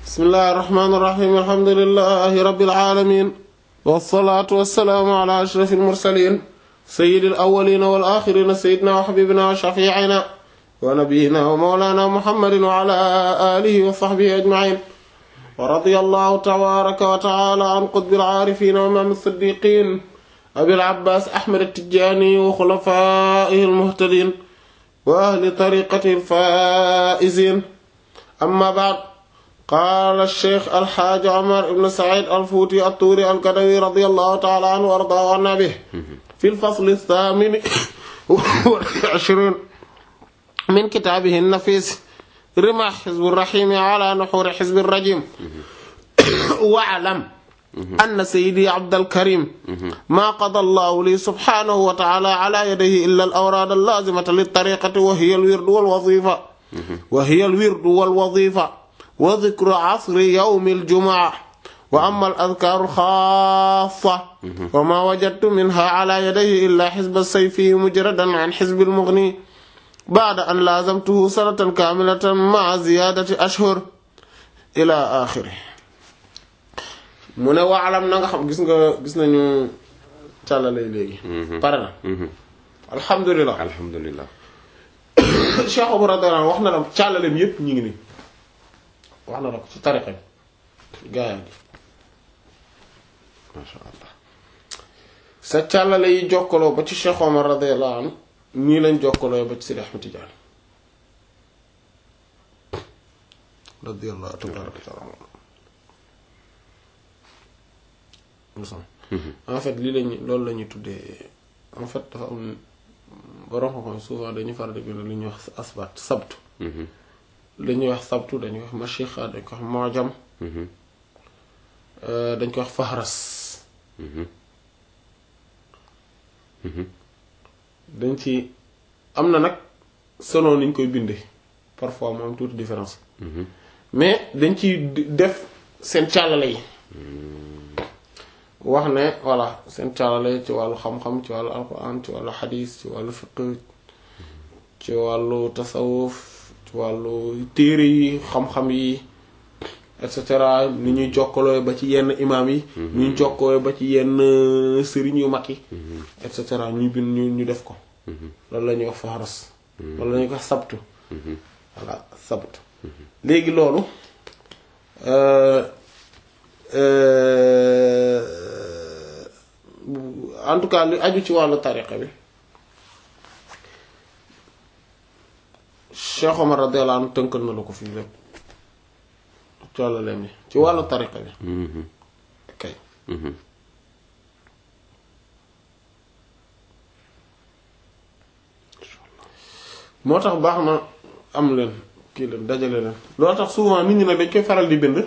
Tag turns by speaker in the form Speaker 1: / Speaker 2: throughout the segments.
Speaker 1: bismillahi irrahmani irrahim alhamdulilahi rabbil alamin wasalaatu wasalaamu ala ashraf almursalin sayidi alawalina wal axirina sayidina wa xabibina wa shafiina wa nabiyina wa mawlana muhammadin wa ala alihi wa sahbihi ajmain wa radiya allahu tabaraka wa taala an qutbil aarifina wa imaam siddiqin abil abbas ahmad attijani wa xulafaihi almuhtadin wa ahli tariqati alfaizin amma baad qaala sheikh alxaaj omar ibn said alfuuti attuuri alkadawi radi allahu taala anhu wa ardaahu anna bih fi lfasli thamini wal ishriin min kitaabihi nafis rima xizbi rahimi ala nuxuri xizbi rajim wa'lam anna sayyidi abdalkarim maa qada allahu li subhanahu wa taala ala yadayhi illa al awraad allaazimata littariqati wa hiya alwirdu walwazifa wa hiya alwirdu walwazifa wa dikru asri yawmi aljumaa wa amma al-adkaaru al-xaassa wa maa wajadtu minhaa alaa yadayhi illaa xizba sayfi mujradan an xizbi al-mughni ba'da an laazamtuhu sanatan kaamilatan ma'a ziyaadati ashhur ilaa aaxiri mu ne waalam na nga xam gis nga gis nañu càllale léegi. pare na. alhamdulilah
Speaker 2: alhamdulilah.
Speaker 1: Cheikh Omar radiyallahu anhu wax na la càllaleem yépp ñu ngi nii. wax na la ko ci tariqa bi gaa yi
Speaker 2: macha allah.
Speaker 1: sa càllale yi jokkaloo ba ci Cheikh Omar radiyallahu anhu nii lañ jokkaloo ba ci Sidi Ahmed Tidiane radiyallahu tabaraka taala en fait lii lañu loolu la ñuy tuddee en fait dafa am borom xam-xam souvent dañuy faral di bind li ñuy wax asbat sabtu dañuy wax sabtu dañuy wax mashixa dañ ko wax mojam dañ ko wax fahras dañ ci am na nag selon niñ koy bindee parfois mu am tuuti différence mais dañ ci def seen càllale yi wax ne voilà seen càllale ci wàllu xam-xam ci wàllu alquran ci wàllu xadis ci wàllu fiqh ci wàllu tasawuf ci wàllu téere yi xam-xam yi et cetera ni ñuy jokkaloo ba ci yenn imaam yi ni ñuy jokkaloo ba ci yenn sëriñ yu mag yi et cetera ñu bind ñu ñu def ko loolu la ñuy wax faharas loolu la ñuy wax sabtu voilà sabtu léegi loolu en tout cas li aju ci wàllu tariqa bi Cheikh Omar radiyallahu anhu tënkal na la ko fii lépp coolo leen ni ci wàllu tariqa bi kay moo tax baax na am leen kii leen dajale leen loolu tax souvent nit ñi nag dañ koy faral di bind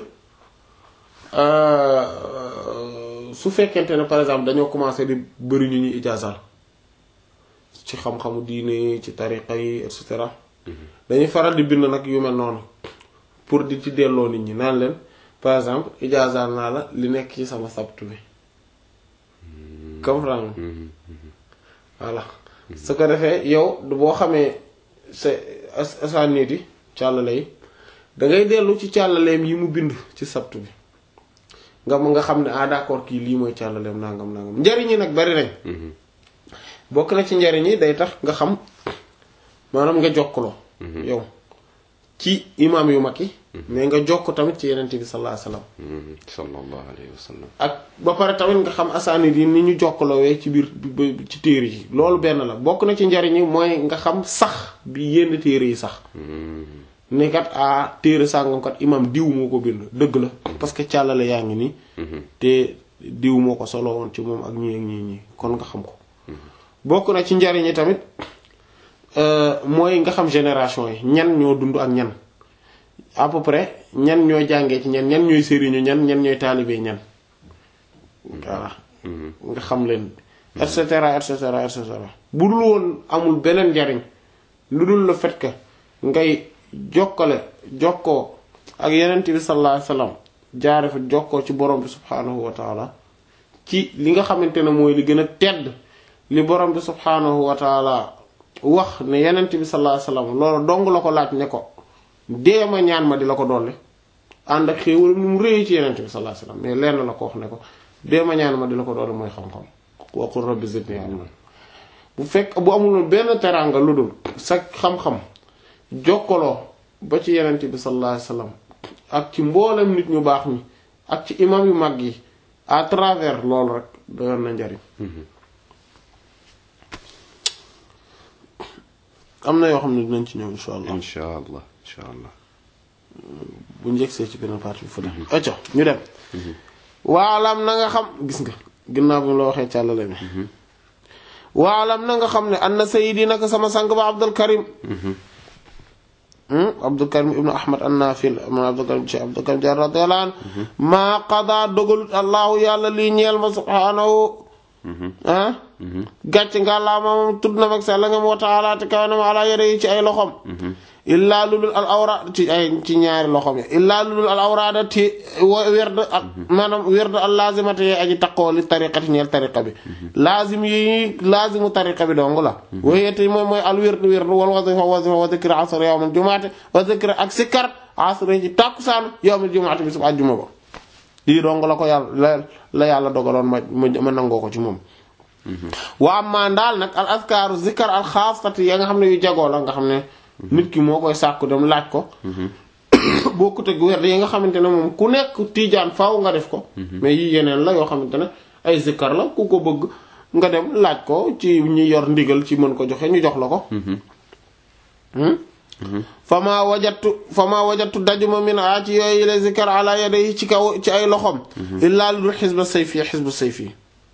Speaker 1: su fekkente ne par exemple dañoo commencé di bëri ñu ñuy ijaasal ci xam-xamu diine ci tariqa yi et cetera dañuy faral di bind nag yu mel noonu pour di ci delloo nit ñi naan leen par exemple ijaasal naa la li nekk ci sama sabtu bi comprendre voilà su ko defee yow boo xamee sa asanit yi càllale yi dangay dellu ci càllaleem yi mu bind ci sabtu bi nga nga xam ne ah d'accord kii lii mooy càllaleem nangam nangam njariñ yi nag bari nañ bokk na ci njariñ yi day tax nga xam maanaam nga jokkaloo yow ci imaam yu mag yi mais nga jokk tamit ci yenente bi sallallahu alayhi wasallam
Speaker 2: sallallahu alayhi wa sallam.
Speaker 1: ak ba pare tamit nga xam asaanid yi ni ñu jokkaloowee ci biir ci téere yi loolu benn la bokk na ci njariñ yi mooy nga xam sax bi yenn téere yi sax ne kat a téere sàngam kat imam diw moo ko bind dëgg la parce que càllale yaa ngi nii te diw moo ko solo woon ci moom ak ñii ak ñii ñii kon nga xam ko bokk na ci njariñ yi tamit mooy nga xam génération yi ñan ñoo dund ak ñan à peu près ñan ñoo jàngee ci ñan ñan ñooy sëriñu ñan ñan ñooy taalibee ñan voilà nga xam leen et cetera et cetera et cetera bu dul woon amul beneen njariñ lu dul le fait que ngay jokkale jokkoo ak yenent bi sallallahu alayhi wasallam jaare fa jokkoo ci borom bi subhaanahu wa taala ci li nga xamante ne mooy li gën a tedd li borom bi subhaanahu wa taala wax ne yenent bi sallallahu alayhi wasallam loolu dong la ko laaj ne ko deema ñaan ma di la ko dolli ànd ak xéewalam ni mu réy ci yenente bi sallallahu alayhi wasallam mais lenn la ko wax ne ko dee ma ñaan ma di la ko doole mooy xam-xam waqul rabbi zidni ilman bu fekk bu amuloon benn teraanga lu dul sa xam-xam jokkaloo ba ci yenente bi sallallahu alayhi wasallam ak ci mboolem nit ñu baax ñi ak ci imam yu mag yi à travers loolu rek doyoon na njariñ am na yoo xam ne dinañ ci ñëw insha allah
Speaker 2: insha allah insha allah
Speaker 1: bu njëgsee ci beneen partie bi fa dem acco ñu dem waalam na nga xam gis nga ginnaaw bi mu la waxee càllale mi waalam na nga xam ne an na sayidi naka sama sang ba abdul karim abdul karim ibnu ahmad an nafil man abdul karim ci abdul karim jar radiyallahu an maa qada dogalut allahu yàlla lii ñeel ma subhanahu ah gàcc nga laa moom tudd na mag sell nga wa taala te kaw na ma ala yére yi ci ay loxom illaa lulul al awra ci ay ci ñaari loxom yi illaa lulul al awraada ti werd ak maanaam werd al lazimata yee aji taqoo li tariqati ñeel tariqa bi lazim yi lazimu tariqa bi dong la wayete mooy mooy al werd werd wal wasifa wasifa wa zikra asr yawmal jumaate wa zikra ak sikkar asr ci tàkkusaan yawmal jumaate bi sub àjjuma ba lii dong la ko yàlla la yàlla dogaloon ma ma nangoo ko ci moom wa amma ndaal nag al askaaru zikkar al xaasati ya nga xam ne yu jagoo la nga xam ne nit ki moo koy sàkku dem laaj ko bokkut ak werd yi nga xamante ne moom ku nekk tiijaan faaw nga def ko mais yi yeneen la yoo xamante ne ay zikkar la ku ko bëgg nga dem laaj ko ci ñi yor ndigal ci mën ko joxe ñu jox la ko fama wajatu fama wajatu dajuma min a ci yooyu les zikkar ala yaday ci kaw ci ay loxom illaa lu dul xisba sayfi xisbu sayfi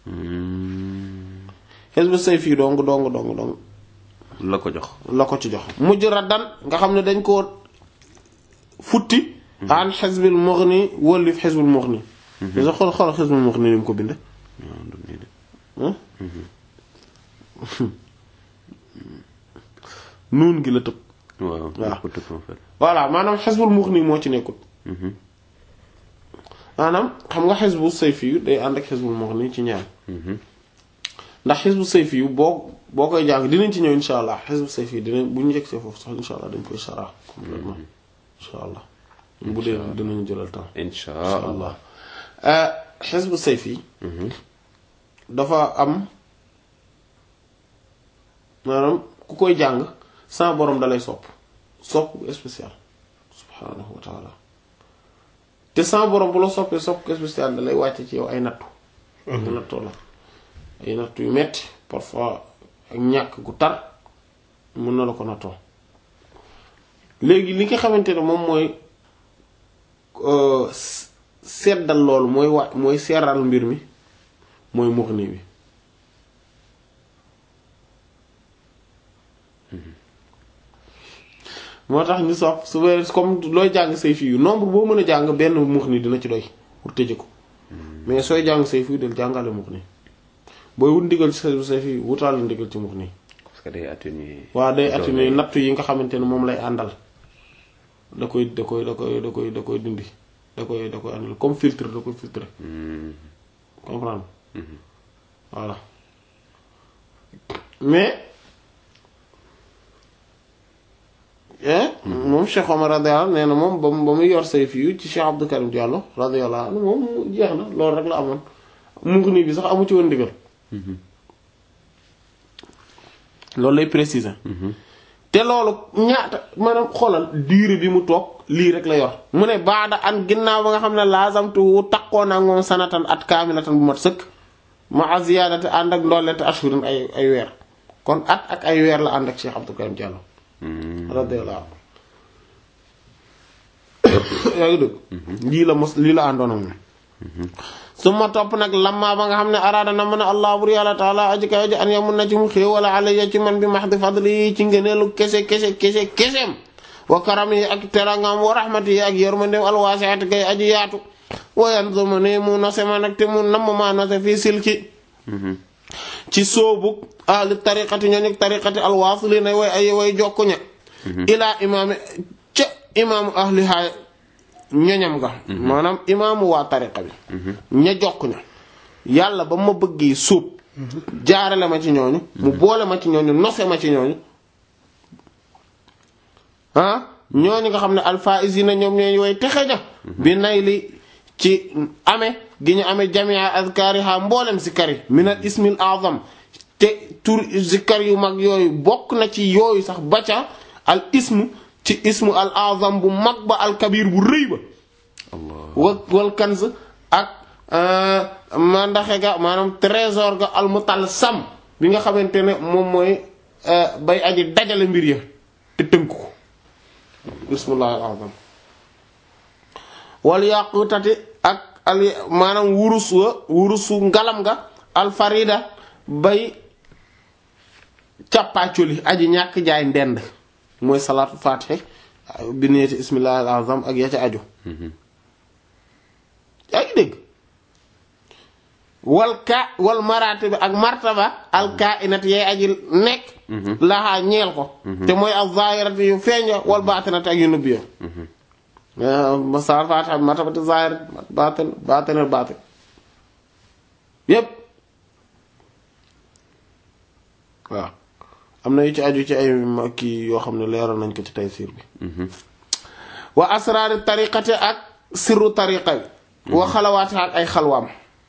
Speaker 1: xisbu sayfi dong dong dong dong
Speaker 2: la ko jox
Speaker 1: la ko ci jox mujj raddan nga xam ne dañ ko futti an xisbil mughni wëllif xisbul mughni sa xool xool xisbul mughni ni mu ko binde nuun gi la tëb
Speaker 2: waaw
Speaker 1: waaw
Speaker 2: ko tëb en fait
Speaker 1: voilà maanaam xisbul mughni moo ci nekkul maanaam xam nga xisbu sayfi yu day ànd ak xisbul mughni ci ñaar ndax xisbu sayfi yu boo boo koy jàng dinañ ci ñëw insha allah xisbu sayfi yu dinañ bu ñu njëkk see foofu sax insha allah dañ koy sara complètement insha allah bu dee dinañu jëlal temps
Speaker 2: insha
Speaker 1: insha
Speaker 2: allah
Speaker 1: allah xisbu sayfi dafa am maanaam ku koy jàng sans borom dalay sopp sopp bu spécial subhaanahu wa taala te sans borom bu la soppee sopp bu spécial dalay wàcce ci yow ay nattu ay nattoo la ay nattu yu metti parfois ak ñàkk gu tar mën na la ko nattoo léegi li nga xamante ne moom mooy seddal loolu mooy wa mooy seeral mbir mi mooy muxni bi moo tax ñu sopp su wee comme looy jàng say fii yu nombre boo mën a jàng benn muxni dina ci doy pour tëje ko mais sooy jàng say fii del jàngale muxni booy wut ndigal ci say fii wutaale ndigal ci muxni
Speaker 2: parce que day atténuer
Speaker 1: waaw day atténuer nattu yi nga xamante ne moom lay àndal da koy da koy da koy da koy da koy dindi da koy da koy àndal comme filtre da koy filtre comprendre voilà mais moom Cheikh Omar radiyallahu anhu nee na moom ba mu ba muy yor sayf yu ci Cheikh Abdou Karim Diallo radiyallahu anhu moom mu jeex na loolu rek la amoon mu ngi nii bi sax amu ci woon ndigal loolu lay préciser te loolu ñaata maanaam xoolal durée bi mu toog lii rek la yor mu ne baada an ginnaaw ba nga xam ne laasamtuwu taqoo naa moom sanatan at kaamilatan bu mat sëkk ma aziyadate ànd ak ndollete ashurin ay ay weer kon at ak ay weer la ànd ak Cheikh Abdou Karim Diallo radiyallahu anhu yaa ngi dëgg lii la mos lii la àndoon ak moom su ma topp nag lamma ba nga xam ne araada na mën a allah bur yàlla taala aji kaw ji an yamun na ci mu xéewala alayya ci man bi mahdi fadli ci ngëneelu kese kese kese keseem wa karam yi ak terangam wa rahmati yi ak yërmandeem alwaasiati gay aji yaatu wayan zoma ne mu nose ma nag te mu namm maa nose fii silki ci soobu ahli tariqati ñooñu tariqati alwaasili na way ay way jokku ña ilaa imaami ca imaamu ahli haay ñoñam ga maanaam imaamu waa tariqa bi ña jokk ña yàlla ba ma bëggee sóob jaarale ma ci ñooñu mu boole ma ci ñooñu nose ma ci ñooñu ah ñooñu nga xam ne alfaizina ñoom ñooy way texe ña bi nay li ci ame gi ñu amee jamia azkariha mboolem zikkar yi min al ismil azam te tur zikkar yu mag yooyu bokk na ci yooyu sax ba ca al ismu ci ismu al azam bu mag ba al kabir bu rëy ba
Speaker 2: allah
Speaker 1: wa wal kanz ak mandaxe ga maanaam trésor ga al mutalsam bi nga xamante ne moom mooy bay aji dajale mbir ya te tënk ko bismillah al azam wal yaqutati ak al maanaam wurus wa wurusu ngalam nga al farida bay càppaaculi aji ñàkk jaay ndend mooy salaatu fatiha bi neeti bismillah al azam ak ya ca aju yaa ngi dégg wal ka wal maraate bi ak martaba al kainat yay aji nekk laxaa ñeel ko te mooy al zahirati yu feeña wal baatinati ak yu nëbbi ya masal fatiha martabati zahir baatin baatinal baatin yépp waaw am na yu ci aju ci ay kii yoo xam ne leeral nañ ko ci taysiir bi wa asraari tariqati ak sirru tariqa bi wa xalawaati ak ay xalwaam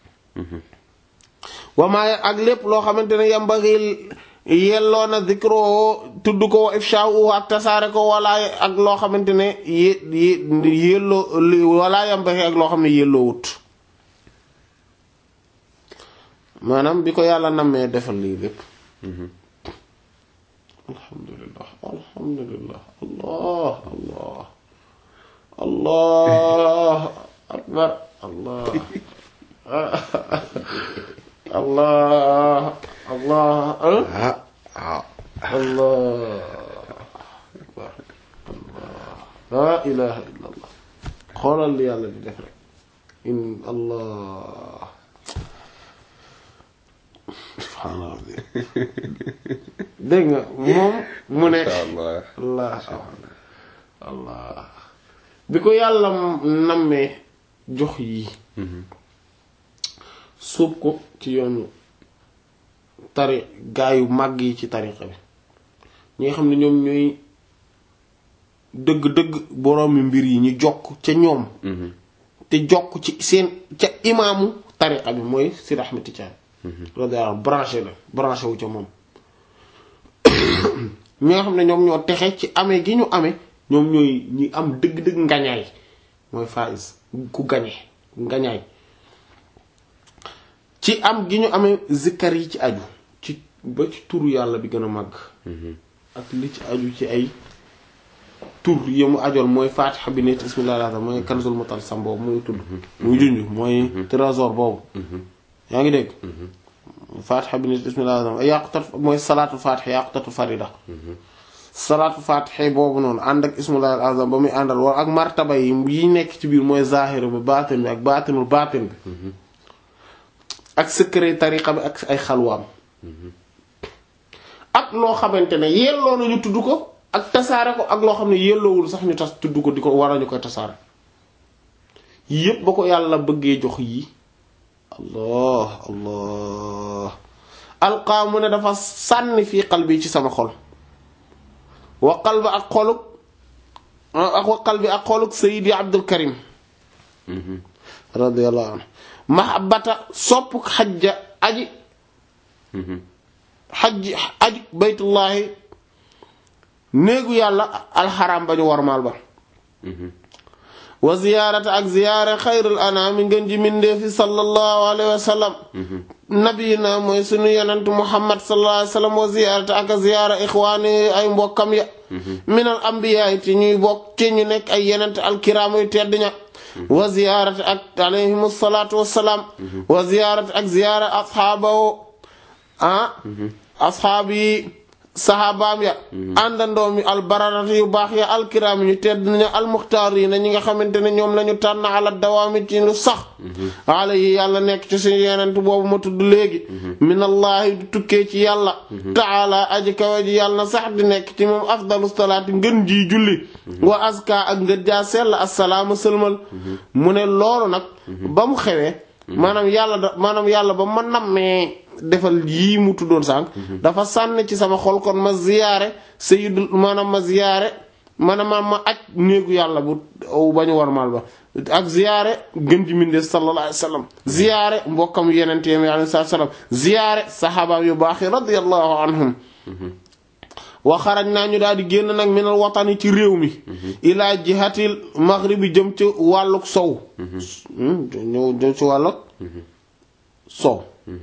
Speaker 1: wa maa ak lépp loo xamante ne yambaxil yelloo na zikro tudd ko wa ifshaahu ak tasaare ko wala ak loo xamante ne yé yelloo wala yambaxi ak loo xam ne yelloo wut maanaam bi ko yàlla nammee defal lii lépp alhamdulillah alhamdulillah allah allah allah akbar allah allah allah
Speaker 2: ah ah
Speaker 1: allah akbar allah la ilaha illa allah xoolal li yàlla di def rek in allah subhaanallah dégg nga moom mu ne
Speaker 2: allah
Speaker 1: allah allah bi ko yàlla nammee jox yi suub ko ci yoonu tari gaayu màgg yi ci tariqa bi ñi nga xam ne ñoom ñooy dëgg-dëgg boroomi mbir yi ñu jokk ca ñoom te jokk ci seen ca imaamu tariqa bi mooy Sidi Ahmed Tidiane radiyallahu anhu branché la branché wu ca moom ñi nga xam ne ñoom ñoo texe ci amee gi ñu amee ñoom ñooy ñi am dëgg-dëgg ngañaay mooy faiz ku gañe ngañaay ci am gi ñu amee zikkar yi ci aju ci ba ci turu yàlla bi gën a màgg ak li ci aju ci ay tur yi mu ajool mooy fatiha bi nit bismillah mooy kanzul mutalsam boobu muy tudd muy junj mooy trésor boobu yaa ngi dégg fatiha bi nit bismillah yàqutat mooy salaatu fatiha yàqutatu farida salaatu fatiha boobu noonu ànd ak ismullahi al azam ba muy àndal wala ak martaba yi yi nekk ci biir mooy zahir bi baatin bi ak baatinul baatin bi ak secret tariqa bi ak ay xalwaam ak loo xamante ne yelloo nañu tudd ko ak tasaare ko ak loo xam ne yelloowul sax ñu tas tudd ko di ko war a ñu koy tasaare yépp ba ko yàlla bëggee jox yi allah allah alqaa mu ne dafa sànni fii qalbi ci sama xol wa qalba ak xoluk ak wa qalbi ak xoluk sayidi abdul karim radiyallahu anhu mahabbata sopp xajja aji xajji aji baytullahi néegu yàlla alxaram ba ñu warmaal ba wa ziyaarata ak ziyaara xayrul anaami ngeen ji mindeefi sallallahu alayhi wa sallam nabiyina mooy sunu yonent muhammad sallallahu alayhi wa sallam wa ziyaarata ak ziyaara ixwaani ay mbokkam ya minal ambiyaay ci ñuy bokk ci ñu nekk ay yonent alkiraam yu tedd ña wa ziyaarata ak alayhim salaatu wassalaam wa ziyaarata ak ziyaara asxaabawo ah asxaab yi saxaabaam ya àndandoom yi albararati yu baax ya alkiraam ñu tedd nañu almuxtaar yi na ñi nga xamante ne ñoom lañu tànn ala dawaami ci lu sax ala yi yàlla nekk ci suñu yenent boobu ma tudd léegi minallahi du tukkee ci yàlla taala aji kawe ji yàlla na sax di nekk ci moom afdalu salaati ngën ji julli wa aska ak ngën jaa sell assalaama sëlmal mu ne loolu nag ba mu xewee maanaam yàlla da maanaam yàlla ba ma nammee defal yii mu tuddoon sànq dafa sànni ci sama xol kon ma ziyaare sayyidul maanaam ma ziyaare maanaam ma aj néegu yàlla bu bañu warmal ba ak ziyaare gën ji mindee sallallahu alayhi wasallam ziyaare mbokkam yeneen yi alayhi salaam ziyaare saxaabaam yu baax yi radiyallahu anhum wa xaraj naa ñu daal di génn nag minal watani ci réew mi ilaa jihatil maghribi jëm ci wàlluk sow ñëw jëm ci wàlluk sow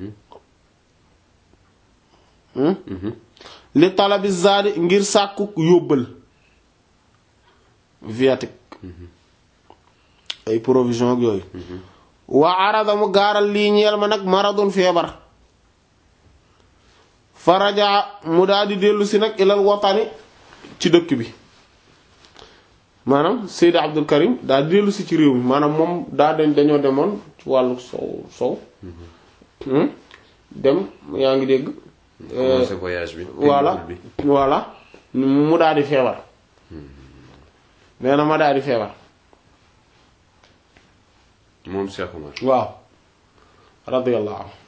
Speaker 1: li talabi zaadi ngir sàkku yóbbal viatique ay provision ak yooyu waa arada mu gaaral lii ñeel ma nag maradun feebar faraja mu daal di dellu si nag ilal watani ci dëkk bi maanaam Seydi Abdul Karim daal di dellu si ci réew mi maanaam moom daa dañ dañoo demoon ci wàllu sow sow dem yaa ngi dégg
Speaker 2: commencé voyage bi.
Speaker 1: voilà voilà mu daal di feebar nee na ma daal di feebar
Speaker 2: moom Cheikh Omar.
Speaker 1: waaw radiyallahu anhu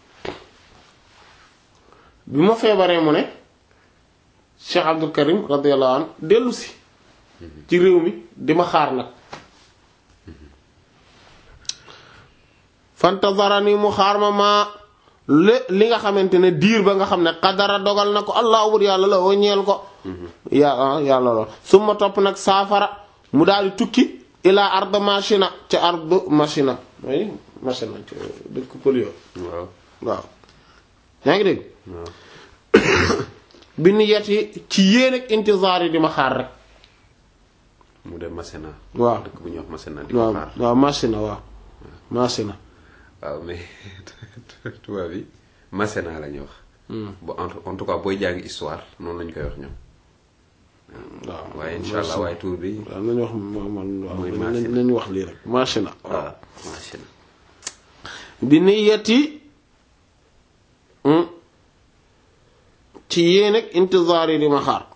Speaker 1: bi ma feebaree mu ne Cheikh Abdul Karim radiyallahu anhu dellu si ci réew mi di ma xaar nag fantazarani mu xaar ma maa li li nga xamante ne diir ba nga xam ne xadara dogal na ko allah wur yàlla la woo ñeel ko ya yàlla lool su ma topp nag saafara mu daal di tukki ilaa ard machina ca ard machina mooy machina ci dëkk polio
Speaker 2: waaw
Speaker 1: waaw yaa ngi dégg
Speaker 2: waaw.
Speaker 1: bi ni yet yi ci yéen ak intizaar yi di ma xaar rek
Speaker 2: mu dem Masena.
Speaker 1: waaw
Speaker 2: dëkk bu ñuy wax Masena di ko
Speaker 1: waaw
Speaker 2: xaar.
Speaker 1: waaw machina waaw machina
Speaker 2: waaw mais tubaab bi Masena la ñuy wax. bu en en tout cas booy jàng histoire noonu lañ koy wax ñoom.
Speaker 1: waaw
Speaker 2: waaye incha allah waaye tur bi.
Speaker 1: waaw nañu wax man waaw
Speaker 2: Muy
Speaker 1: nañ-
Speaker 2: machina.
Speaker 1: nañu wax lii rek machina waaw
Speaker 2: waaw Masena.
Speaker 1: bi niyyati ci yéen ak intizaar yi di ma xaar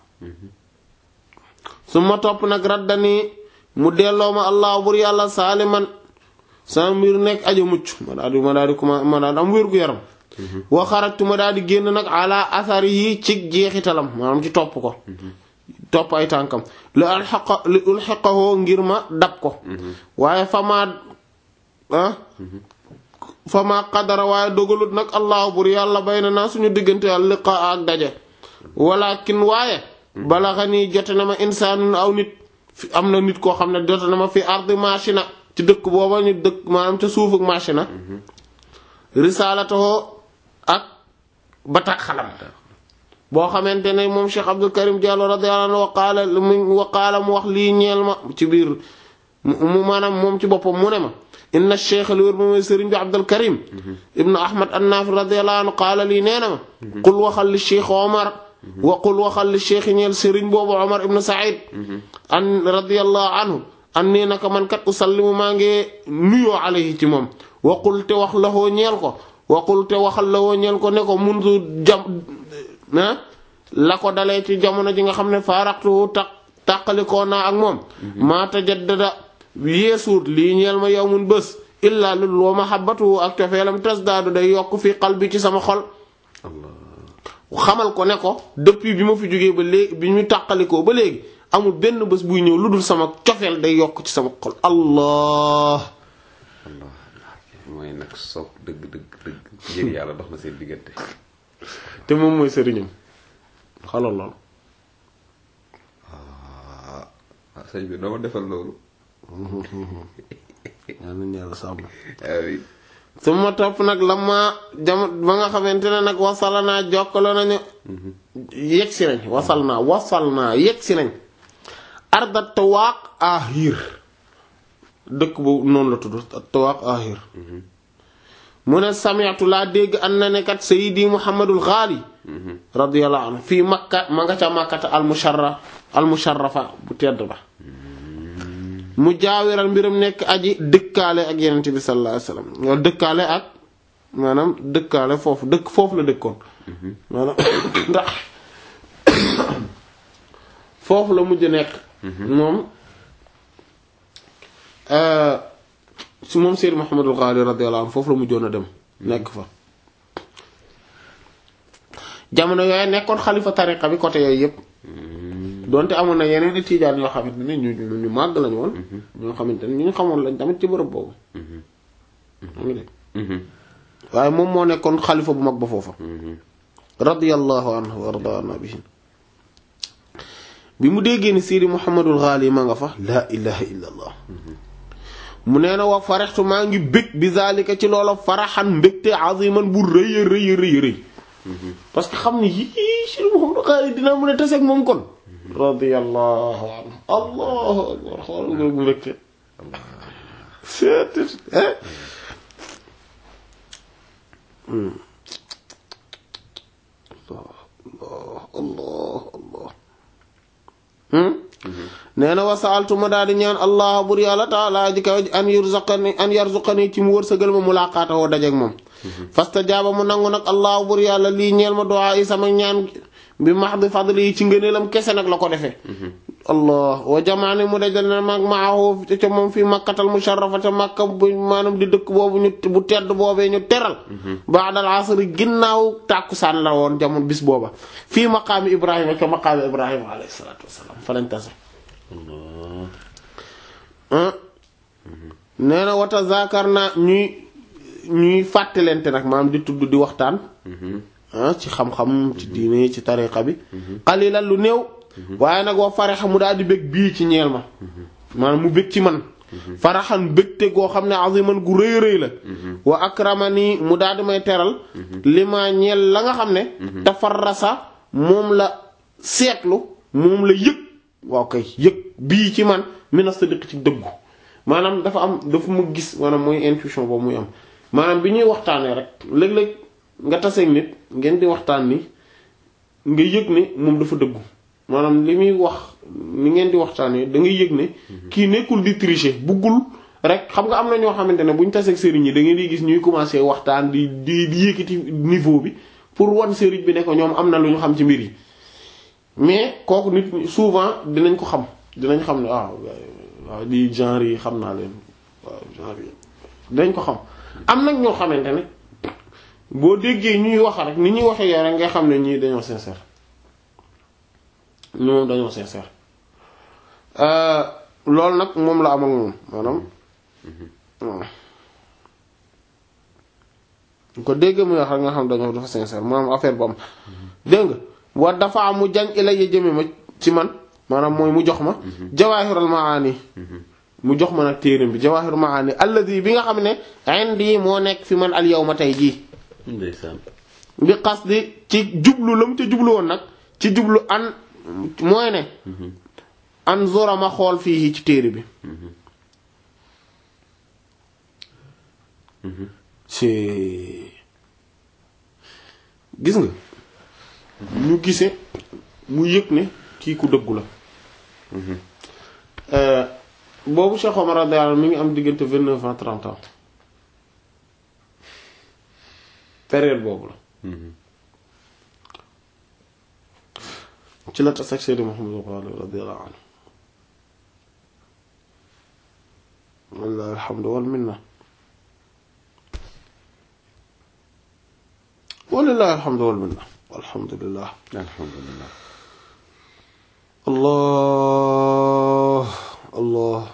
Speaker 1: su ma topp nag raddani mu delloo ma allah bur yàlla saaliman sama mbir nekk aja mucc ma daal di ma daal di kuma ma daal di am wér gu yaram wa xarajtu ma daal di génn nag ala asari yi ci jeexitalam maanaam ci topp ko topp ay tànkam li alxaqa li ulxaqahoo ngir ma dab ko waaye fama ah fama qadara waaye dogalut nag allahu bur yàlla bay na naa suñu diggante al liqaa ak daje walakin waaye balaxa nii jote na ma insaanun aw nit fi am na nit koo xam ne jote na ma fi ardi machina ci dëkk booba ñu dëkk maanaam ca suuf ak machina risaalatoo ak batax xalam boo xamante ne moom Cheikh Abdul Karim Diallo radiyallahu anhu waqaala mu waqaala mu wax lii ñeel ma ci biir mu maanaam moom ci boppam mu ne ma inna cheikh li wér moom sëriñ bi Abdul Karim ibnu Ahmad Annaaf radiyallahu anhu qaala lii nee na ma qul waxal li cheikh Omar wa qul waxal li cheikh ñeel sëriñ boobu Omar ibnu Saïd an radiyallahu anhu an nii naka man kat usallimu maa ngi nuyoo alayhi ci moom wa qul te wax lahoo ñeel ko wa qul te waxal lahoo ñeel ko ne ko mundu jam ah la ko dalee ci jamono ji nga xam ne faaraxtu taq tàqalikoo naa ak moom maa tajaddada yeesuut lii ñeel ma yow mun bés illaa lul wa mahabbatu ak cofeelam tasdaadu day yokk fi qalbi ci sama xol xamal ko ne ko depuis bi ma fi jógee ba léegi bi ñu tàqalikoo ba léegi amul benn bés buy ñëw lu dul sama cofeel day yokk ci sama xol allah
Speaker 2: Allah mooy nag soog dëgg dëgg dëgg ngir yàlla dox na seen diggante.
Speaker 1: te moom mooy sëriñam xalal lool
Speaker 2: ah ah sëñ bi doo ma defal loolu.
Speaker 1: yaa nañ yàlla sàmm
Speaker 2: ah oui.
Speaker 1: su ma topp nag la ma jam ba nga xamante ne nag wasala naa jokkalo nañu yegg si nañ wasal naa wasal naa yegg si nañ arda tawaaq ahir dëkk bu noonu la tudd tawaaq ahir mu ne sami'tu laa dégg an na ne kat sayidi muhammadul xaali radiyallahu anhu fii makka ma nga ca makkata al musharra al musharrafa bu tedd ba mu jaawiral mbiram nekk aji dëkkaale ak yenent bi sallallahu alayhi wasallam wala dëkkaale ak maanaam dëkkaale foofu dëkk foofu la dëkkoon maanaam ndax foofu la mujj nekk moom si moom Seydou Mouhamadul Ghali radiyallahu anhu foofu la mujjoon a dem nekk fa jamono yooyu nekkoon xalifa tariqa bi côté yooyu yépp donte amoon na yeneen i tiijaan yoo xamante ne ñu ñu ñu màgg lañu woon ñoo xamante ne ñu ñu xamoon lañ tamit ci bërëb boobu xam nga dégg waaye moom moo nekkoon xalifa bu mag ba foofa radiyallahu anhu wa radaana bihi bi mu déggee ni Sidi Muhammadul Ghali ma nga fa laa ilaha illa allah mu nee na wa farextu maa ngi bég bi zalika ci loola faraxan mbégte aziman bu rëy a rëy rëy rëy parce que xam ni yii Sidi Muhammadul Ghali dinaa mën a taseeg moom kon radiyallahu anhu allahu akbar xool nga bu mbégte allah allah allah nee na wasaaltu ma daal di ñaan allah bur yàlla taala ji kaw an yurzaqani an yarzuqani ci mu wërsëgal ma mulaqaata woo dajeeg moom fastajaaba mu nangu nag allah bur yàlla lii ñeel ma du'a yi sama ñaan bi mahdi fadli yi ci ngëneelam kese nag la ko defee allah wa jamaani mu dajal na mag maahu ca moom fii makkatal musharrafa ca makka bu maanaam di dëkk boobu ñu bu tedd boobee ñu teral ba'dal asri ginnaaw tàkkusaan la woon jamono bis booba fii maqaami ibrahima ca maqaami ibrahima alayhi salaatu wassalaam fa lañ tase nee na wata zakar naa ñuy ñuy fàttalente nag maanaam di tudd di waxtaan ci xam-xam ci diine ci tariqa bi xalilan lu néew waaye nag wa faraxa mu daal di bëgg bii ci ñeel ma maanaam mu bëgg ci man faraxan bëgte goo xam ne aziman gu rëy rëy la wa akramani mu daal di may teral li ma ñeel la nga xam ne tafarrasa moom la seetlu moom la yëg waaw kay yëg bii ci man mina sadiq ci dëggu maanaam dafa am dafa ma gis maanaam mooy intuition boobu muy am maanaam bi ñuy waxtaanee rek léeg-léeg nga taseeg nit ngeen di waxtaan ni nga yëg ne moom dafa dëggu maanaam li muy wax ni ngeen di waxtaanee da ngay yëg ne kii nekkul di tricher buggul rek xam nga am na ñoo xamante ne bu ñu taseeg sëriñ yi da ngeen di gis ñuy commencer waxtaan di di di yëkkati niveau bi pour wan sëriñ bi ne ko ñoom am na lu ñu xam ci mbir yi mais kooku nit souvent dinañ ko xam dinañ xam ne waaw waaw di genre yi xam naa leen waaw genre yi dinañ ko xam am nag ñoo xamante ne boo déggee ñuy wax rek ni ñuy waxee yow rek nga xam ne ñii dañoo sincère ñi moom dañoo sincère loolu nag moom la am ak moom maanaam ko déggee muy wax rek nga xam dañoo dafa sincère maanaam affaire bu am dégg nga wa dafa am mu jañ ila ya jëme ma ci man maanaam mooy mu jox ma jawaahiral maani mu jox ma nag téeram bi jawaahiral maani alladi bi nga xam ne indi moo nekk fi man al yawma tey jii
Speaker 2: ndeysaan
Speaker 1: bi xas di ci jublu la mu ca jublu woon nag ci jublu an mooy ne an zora ma xool fii ci téere bi ci gis nga ñu gisee mu yëg ne kii ku dëggu la boobu Cheikh Omar radiyallahu mi ngi am diggante vingt neuf ans trente ans période boobu la ci la tas ak Seydi Muhammad Ghali radiyallahu anhu wallahi alhamdu wal minna walillahi alhamdu wal minna alhamdulillah
Speaker 2: alhamdulillah
Speaker 1: allah allah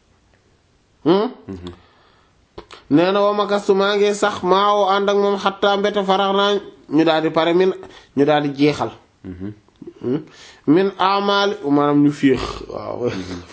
Speaker 1: nee na wa makastu maa ngi sax maa woo ànd ak moom xattaa mbete farax naa ñu daal di pare min ñu daal di jeexal min amaali maanaam ñu féex waaw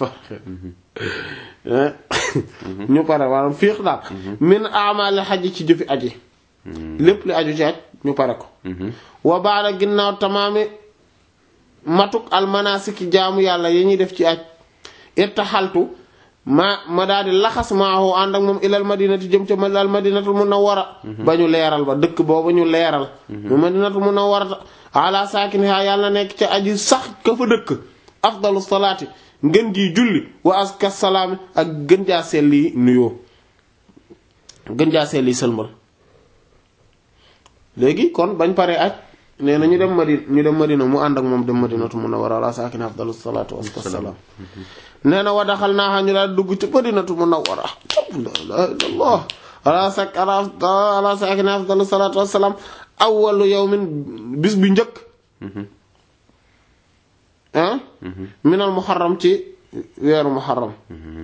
Speaker 1: ñu pare maanaam féex daal min amaali xaj ci jëfi aji lépp li aju ci aj ñu pare ko wa baada ginnaaw tamaami matuk almanasiki jaamu yàlla yi ñuy def ci aj irtaxaltu ma ma daal di laxas maahu ànd ak moom ilal madinati jëm ca al madinatul munawwara ba ñu leeral ba dëkk booba ñu leeral mu madinatul munawwara ala saakiniha yàlla nekk ca aji sax ka fa dëkk afdalu salaati ngën ji julli wa aska salaami ak gën jaa selli nuyoo gën jaa selli sëlmal léegi kon bañ paree aj nee na ñu dem madina ñu dem madina mu ànd ak moom dem madinatu munawwara ala saakiniha afdalu salaatu wa aska salaam nee na wa daxal naa ñu daal dugg ci madinatu munawwara la ilaha illallah ala sak ala saakiniha afdalu salaatu wa salaam awwalu yawmin bis bi njëkk ah minal muharram ci weeru muharram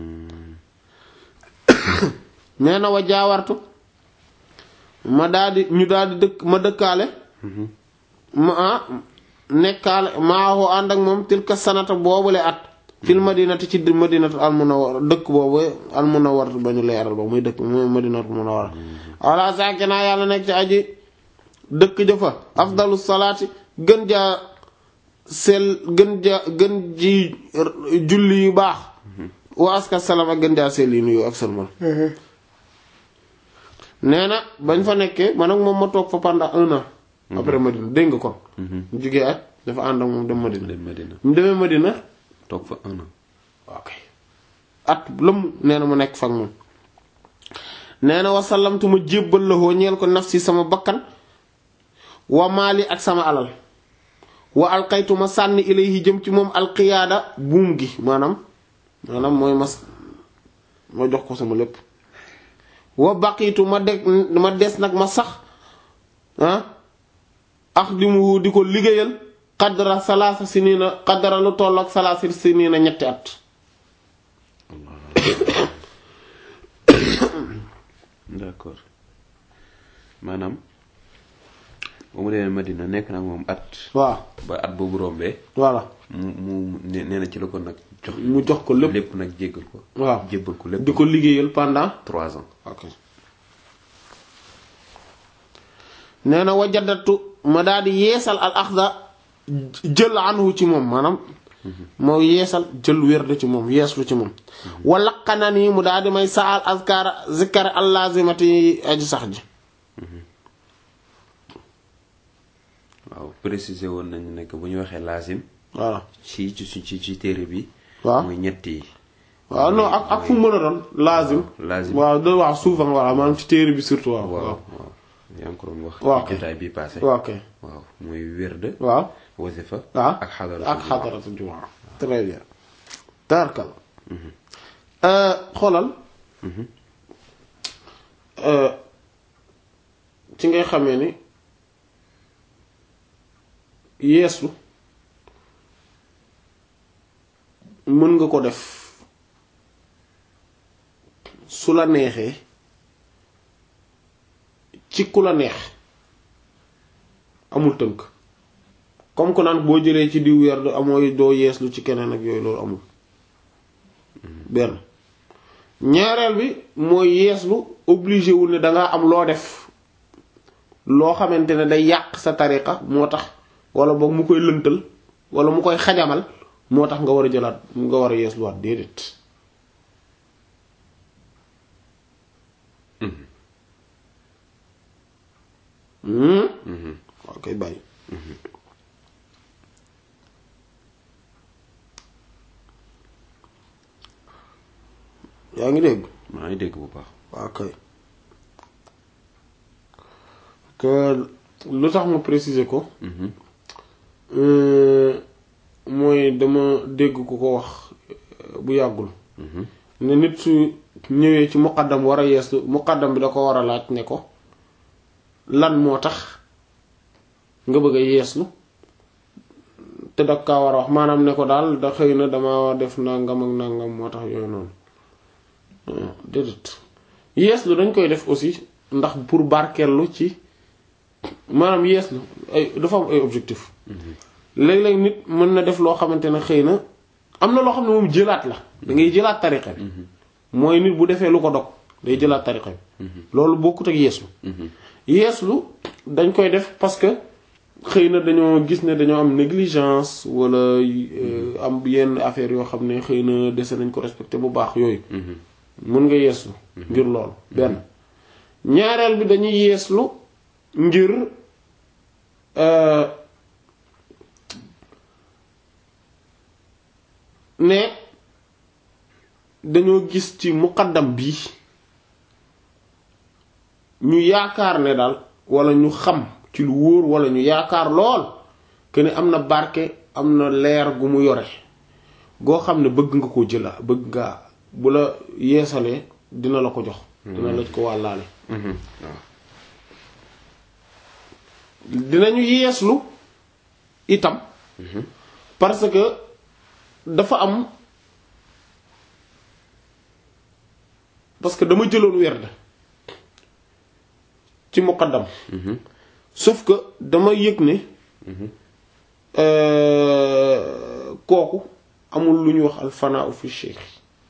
Speaker 1: nee na wa jaawartu ma daldi ñu daldi dëkk ma dëkkaale ma ah nekkaale maahu ànd ak moom tilka sanata boobule at fil madinati ci madinatu al munawwar dëkk boobu al munawwar ba ñu leeral ba muy dëkk muy madinatu munawwar ala saakina yàlla nekk ci aji dëkk jëfa afdalu salaati gën jaa sel gën jaa gën ji julli yu baax wa aska salaam ak gën jaa sel yi nuyu ak salmal nee na bañ fa nekkee man ak moom ma toog fa pendant un an après Madina dégg nga kon mu jugee at dafa ànd ak moom dem Madina
Speaker 2: dem Madina
Speaker 1: mu demee Madina
Speaker 2: toog fa un an
Speaker 1: ok at lëmm nee na mu nekk fa ak moom nee na wasallamtu ma jébbal la hoo ñeel ko nafsi sama bakkan wa maali ak sama alal wa alqaytu ma sànni ilayhi jëm ci moom alqiyaada buum gi maanaam maanaam mooy mas ma jox ko sama lépp wa baqiitu ma de ma des nag ma sax ah ax di mu di ko liggéeyal qadra salaasa sinina qadra lu toll ak salaasa sinina ñetti at
Speaker 2: d'accord maanaam ba mu demee Madina nekk nag moom at
Speaker 1: waaw
Speaker 2: ba at boobu rombee
Speaker 1: voilà
Speaker 2: mu mu nee nee na ci la ko nag jox
Speaker 1: mu jox ko lépp
Speaker 2: lépp nag jéggal ko
Speaker 1: waaw
Speaker 2: jébbal ko lépp
Speaker 1: di ko liggéeyal pendant
Speaker 2: trois ans
Speaker 1: ok nee na wajadatu ma daal di yeesal al axda jël anhu ci moom maanaam moo yeesal jël wérde ci moom yeeslu ci moom walaqana nii mu daal di may saal azkara zikkar allazimati aji sax ji
Speaker 2: waaw préciser woon nañu nekk bu ñu waxee lazim
Speaker 1: voilà
Speaker 2: ci ci ci ci téere bi
Speaker 1: waaw
Speaker 2: mooy ñett yi
Speaker 1: waaw non ak ak fu mu mën a doon lazim
Speaker 2: lazim
Speaker 1: waaw da waaw souvent voilà maanaam ci téere bi surtout waaw
Speaker 2: waaw
Speaker 1: waaw
Speaker 2: waaw yaa ngi ko doon wax
Speaker 1: waaw
Speaker 2: ci jotaay bi passé
Speaker 1: waaw ok
Speaker 2: waaw mooy wérde
Speaker 1: waaw
Speaker 2: wasifa
Speaker 1: waaw
Speaker 2: ak xadara
Speaker 1: ak xadaratu jumaa très bien tarkal xoolal ci ngay xamee ni yeeslu mën nga ko def su la neexee ci ku la neex amul tënk comme que naan boo jëlee ci diw weer amooy doo yeeslu ci keneen ak yooyu loolu amul benn ñaareel bi mooy yeeslu obligé wul ne dangaa am loo def loo xamante ne day yàq sa tariqa moo tax wala boog mu koy lëntal wala mu koy xajamal moo tax nga war a jëlaat nga war a yeesluwaat déedéet waaw koy bàyyi yaa ngi dégg
Speaker 2: maa ngi dégg bu baax
Speaker 1: waaw kay que lu tax ma préciser ko mooy dama dégg ku ko wax bu yàggul ne nit su ñëwee ci muqaddam war a yeeslu muqaddam bi da ko war a laaj ne ko lan moo tax nga bëgg a yeeslu te da kaa war a wax maanaam ne ko daal da xëy na dama def nangam ak nangam moo tax yooyu noonu déedéet yeeslu dañ koy def aussi ndax pour barkeelu ci maanaam yeeslu ay dafa am ay objectif léeg-léeg nit mën na def loo xamante ne xëy na am na loo xam ne moom jëlaat la da ngay jëlaat tariqa bi mooy nit bu defee lu ko dog day jëlaat tariqa bi loolu bokkut ak yeeslu yeeslu dañ koy def parce que xëy na dañoo gis ne dañoo am négligence wala am yenn affaire yoo xam ne xëy na dese nañ ko respecté bu baax yooyu mën nga yeeslu ngir loolu benn ñaareel bi dañuy yeeslu ngir ne dañoo gis ci muqaddam bi ñu yaakaar ne daal wala ñu xam ci lu wóor wala ñu yaakaar lool que ne am na barke am na leer gu mu yore goo xam ne bëgg nga koo jëla bëgg nga bu la yeesalee dina la ko jox dina la ko wàllaale dinañu yeeslu itam parce que dafa am parce que dama jëloon werd ci muqaddam sauf que dama yëg ne euh, kooku amul lu ñuy wax alfanaa fi cheikh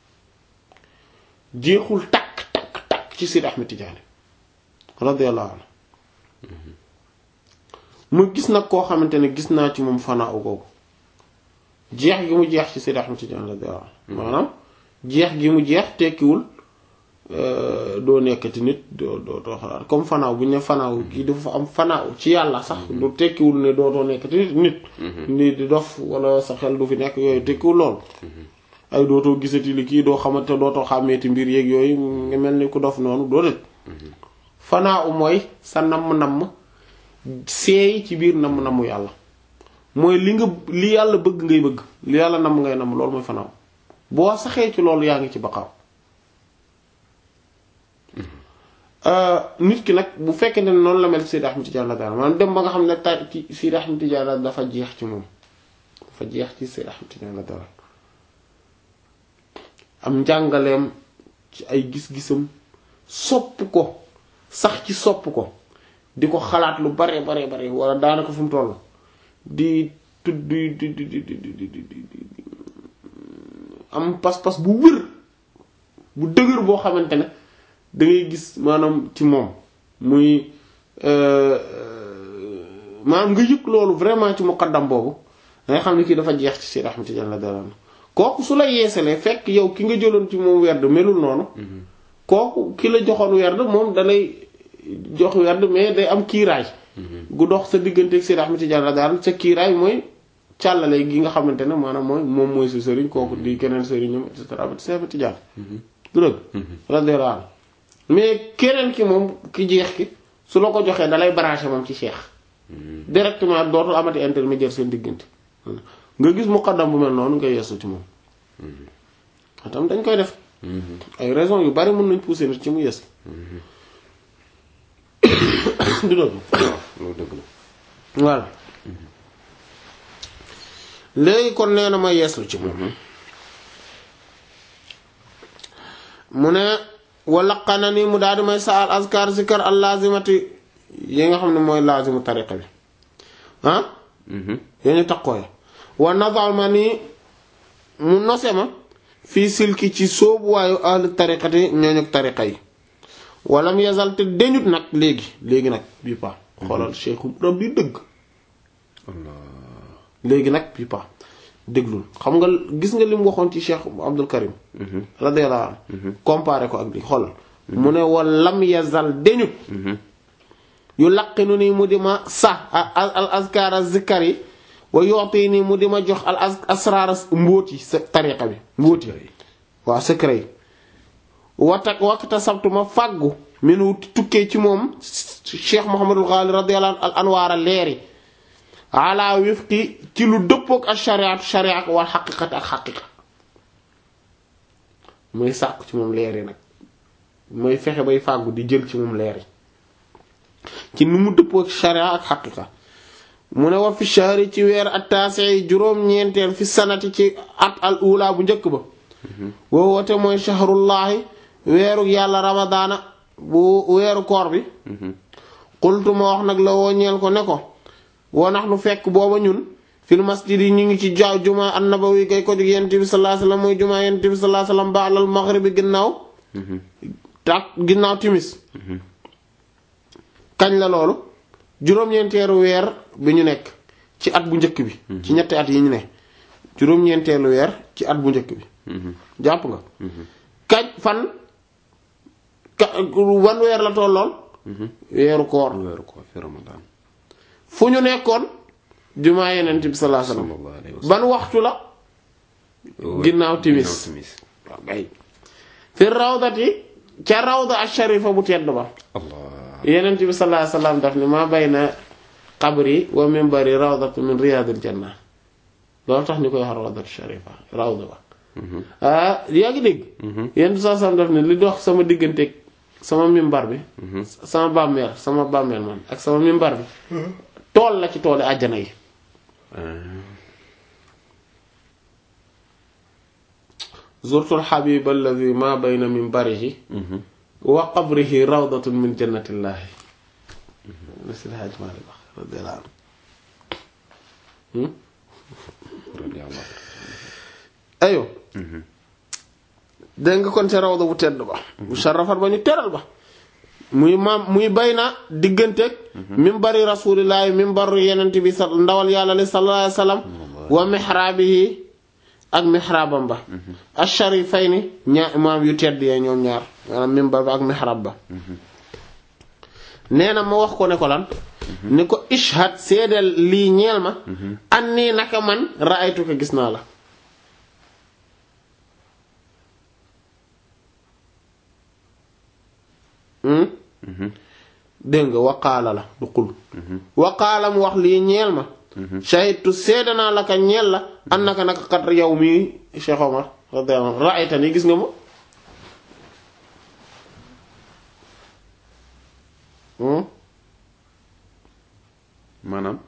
Speaker 1: jeexul takk takk takk ci Sidi Ahmed Tidiane radiyallahu anhu mu gis nag koo xamante ne gis naa ci moom fanaa u googu jeex gi mu jeex ci Sidi Ahmed Tidiane radiyallahu anhu maanaam jeex gi mu jeex tekkiwul euh, doo nekkati nit doo doo doo xalaat comme fanaaw bu ñu ne fanaaw kii dafa am fanaaw ci yàlla sax du tekkiwul ne doo doo nekkati nit nit nit di dof wala sa xel du fi nekk yooyu tekkiwul lool ay dootoo gisati li kii doo xamante dootoo xàmmeeti mbir yeeg yooyu nga mel ni ku dof noonu doo det fanaaw mooy sa namm-namm seey ci biir namm-namm yàlla mooy li nga li yàlla bëgg ngay bëgg li yàlla namm ngay namm loolu mooy fanaaw boo saxee ci loolu yaa ngi ci baqaaw nit ki nag bu fekkee ne noonu la mel ci Seydi Ahmed Tidiane daal maanaam dem ba nga xam ne ta ci Seydi Ahmed Tidiane dafa jeex ci moom dafa jeex ci Seydi Ahmed Tidiane daal am njàngaleem ci ay gis-gisam sopp ko sax ci sopp ko di ko xalaat lu bare bare bare wala daanaka fu mu toll di tudd di di di di di di di am pas-pas bu wër bu dëgër boo xamante ne da ngay gis maanaam ci moom muy maanaam nga yëg loolu vraiment ci muqaddam boobu da ngay xam ne kii dafa jeex ci Seydi Ahmed Tidiane la dara kooku su la yeesalee fekk yow ki nga jëloon ci moom werd melul noonu kooku ki la joxoon werd moom dalay jox werd mais day am kiiraay gu dox sa diggante ak Seydi Ahmed Tidiane la dara sa kiiraay mooy càllale gi nga xamante ne maanaam mooy moom mooy sa sëriñ kooku di keneen sëriñam et cetera ba Seydi Ahmed Tidiane du dëgg radiyallahu anhu mais keneen ki moom ki jeex ki su la ko joxee dalay branché moom ci cheikh directement dootul amati intermédiaire seen diggante nga gis muqaddam bu mel noonu nga yeesu ci moom atam dañ koy def ay raison yu bari mën nañ pousser nit ci mu yees du dëgg
Speaker 2: loolu dëgg la
Speaker 1: voilà léegi kon nee na ma yeeslu ci moom mu ne walaqana ni mu daal di may sa al azkar zikar al lazimati yi nga xam ne mooy lazimu tariqa bi ah yoo ñu taqooy wa nadal ma ni mu nose ma fii silki ci soobu waayu ahli tariqati ñooñu tariqa yi walam yazal te deñut nag léegi léegi nag bii pa xoolal cheikhu rabbi dëgg léegi nag bii pa déglul xam nga gis nga li mu waxoon ci cheikh abdul karim radiyallahu anhu comparé ko ak li xoolal mu ne walam yazal deñut yu laqinu nii mu di ma sax al azkara zikkar yi wa yoxti nii mu di ma jox al asraar mbóoti sa tariqa bi mbóoti waaw secret yi watak wakta sabtu ma fàggu minu tukkee ci moom cheikh mohamadul ghali radiyallahu anhu al anwaara leeri ala wifqi ci lu dëppook ak shariatu sharia wal xaqiqat ak xaqiqa muy sàkku ci moom leeri nag mooy fexe bay fàggu di jël ci moom leeri ci nu mu dëppoo ak sharia ak xaqiqa mu ne wa fi shahri ci weer attaasi juróom-ñeenteel fi sanati ci at al ula bu njëkk ba woo woote mooy shahrullahi weeru yàlla ramadaana bu weeru koor bi qultu ma wax nag la woo ñeel ko ne ko woo nax nu fekk booba ñun fil masjid yi ñu ngi ci jaaw juma annabawi gay ko jóg yent bi sallallahu alayhi wasallam mooy juma yent bi sallallahu alayhi wasallam ba'dal maghribi ginnaaw tak ginnaaw timis kañ la loolu juróom-ñeenteelu weer bi ñu nekk ci at bu njëkk bi ci ñetti at yi ñu ne juróom-ñeenteelu weer ci at bu njëkk bi jàpp nga kañ fan ka wan weer la tolloon weeru koor
Speaker 2: weeru koor fi Ramadan
Speaker 1: fu ñu nekkoon jumaa yeneen bi sallallahu alayhi wasallam
Speaker 2: sallallahu alayhi wa sallam
Speaker 1: ban waxtu la ginnaaw timis
Speaker 2: ginnaaw timis
Speaker 1: waaw kay fi rawdati ca rawda asharifa bu tedd ba
Speaker 2: allah
Speaker 1: yeneen bi sallallahu alayhi wasallam daf ni maa bayna qabri wa minbari rawdatu min riyadil janna loolu tax ñu koy wax rawdatu sharifa rawda ba ah yaa ngi dégg yenn bi sallallahu alayhi wasallam daf ni li dox sama digganteeg sama mimbar bi sama bàmmeel sama bàmmeel man ak sama mimbar bi tool la ci tooli àjjana yi zurtul xabib alladi ma bayna minbarihi wa qabrihi rawdatun min jannatillahi na si Hajj Maalik wax radiyallahu anhu
Speaker 2: radiyallahu
Speaker 1: ayo dégg nga kon ca rawda bu tedd ba bu sharafat ba ñu teral ba muy maam muy bay na digganteeg mimbari rasulillahi mimbaru yenent bi sa ndawal yàlla li sallallahu alayhi wasallam wa mihraabihi ak mihraabam ba asharifayni ñaar maam yu tedd yee ñoom ñaar maanaam mimbar ba ak mihraab ba nee na ma wax ko ne ko lan ni ko ishhad seedeel lii ñeel ma an nii naka man ra'aytu ko gis naa la dégg nga waqaala la du xul waqaala mu wax lii ñeel ma shahidtu seede naa la ka ñeel la an naka naka kat yow mii Cheikh Omar radiyallahu anhu ra'ayta ni gis nga ma
Speaker 2: maanaam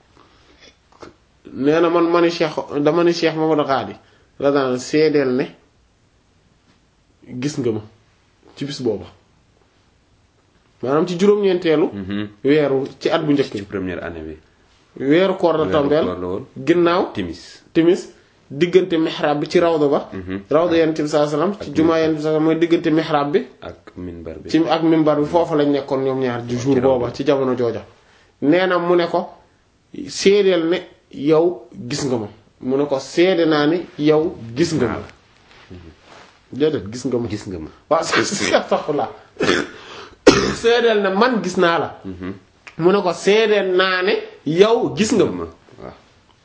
Speaker 1: nee na man ma ni Cheikh dama ni Cheikh Mamadou Khadi radiyallahu anhu seedeel ne gis nga ma ci bis booba maanaam ci juróom-ñeenteelu weeru ci at bu njëkk
Speaker 2: ci
Speaker 1: bi
Speaker 2: première année bi
Speaker 1: weeru koor la
Speaker 2: Weeru
Speaker 1: tombeel
Speaker 2: koor la woon.
Speaker 1: ginnaaw
Speaker 2: timis
Speaker 1: timis diggante mihrab bi ci rawda ba rawda yonent bi sallallahu alayhi wasallam ci jumaa yonent bi sallallahu alayhi wasallam mooy diggante mihrab bi
Speaker 2: ak minbar bi
Speaker 1: ci ak mimbar bi foofu lañ nekkoon ñoom ñaar di jour booba ci jamono jooja nee na mu ne ko seedeel ne yow gis nga ma mu ne ko seede naa ni yow gis nga ma déedéet gis nga ma
Speaker 2: gis nga ma
Speaker 1: waaw astaghfirullah seedeel ne man gis naa la mu ne ko seedeel naa ne yow gis nga ma
Speaker 2: ma waaw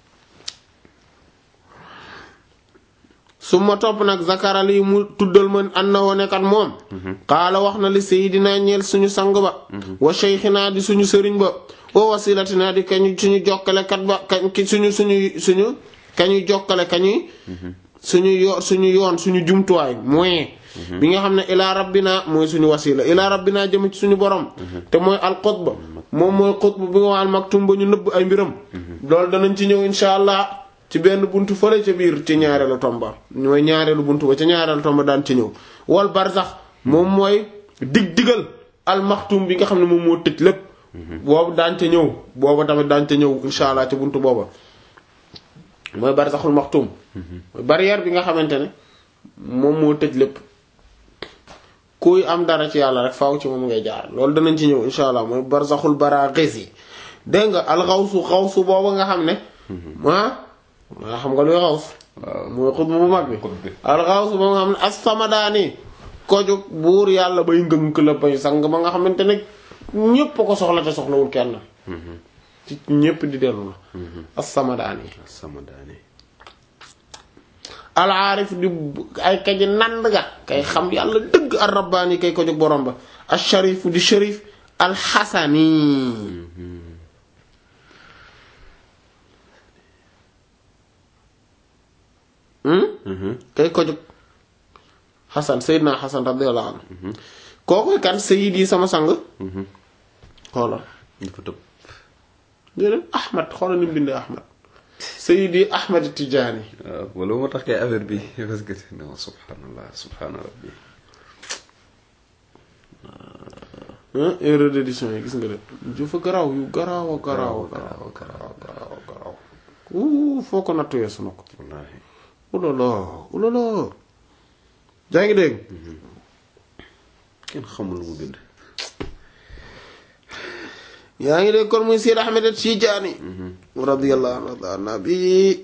Speaker 1: su ma topp nag zakara lii mu tuddal ma an na wone kat moom xaala wax na li sayidina ñeel suñu sang ba wa sheykhina di suñu sëriñ ba wa wasilatina di kañu suñu jokkale kat ba kañ ki suñu suñu suñu kañuy jokkale kañuy suñu yo suñu yoon suñu jumtuwaay moyen bi nga xam ne ilaa rabbina mooy suñu wasila ilaa rabbina jëm ci suñu borom te mooy al xutba moom mooy xutba bi nga al maktum ba ñu nëbb ay mbiram loolu danañ ci ñëw insha allah ci benn buntu fële ca biir ci ñaareelu tomba mooy ñaareelu buntu ba ca ñaareelu tomba daan ci ñëw wal barzax moom mooy dig digal al maktum bi nga xam ne moom moo tëj lépp boobu daan ca ñëw booba tamit daan ca ñëw insha allah ca buntu booba mooy barzaxul maktum mooy barrière bi nga xamante ne moom moo tëj lépp kuy am dara ci yàlla rek faaw ci moom ngay jaar loolu danañ ci ñëw insha allah mooy barzaxul baraghis yi dégg nga alxawsu xawsu booba nga xam ne ah nga xam nga luy xaws mooy xutba bu mag bi alxawsu booba nga xam ne as-samadaani koju buur yàlla bay ngënk la bay sang ba nga xamante ne ñépp ko soxla te soxlawul kenn ci ñépp di dellu la as-samadaani
Speaker 2: sama daane
Speaker 1: alaarif di ay kaji nand ga kay xam yàlla dëgg ar rabbaani kay ko jóg borom ba al sharif di sharif al xasani kay ko jóg xasan sayyidna xasan radiyallahu anhu kooku kan sayyid yi sama sang xoolal
Speaker 2: dafa tëb
Speaker 1: déedéet ahmad xoolal ni mu bindee ahmad sayyidi ahmad tijaani
Speaker 2: waaw wala moo tax kay affaire bi parce que non subhanallah subhana rabbi
Speaker 1: erreur d'édition yi gis nga de jufa garaaw yu garaaw a garaaw a garaaw
Speaker 2: garaaw garaaw garaaw
Speaker 1: uu foo ko nattu yeesu na ko
Speaker 2: wallahi
Speaker 1: ulala ulala jaa ngi dégg
Speaker 2: kenn xamul lu mu bind
Speaker 1: yaa ngi dégg kon muy Seydi Ahmed Tijaani radiyallahu anhu an nabi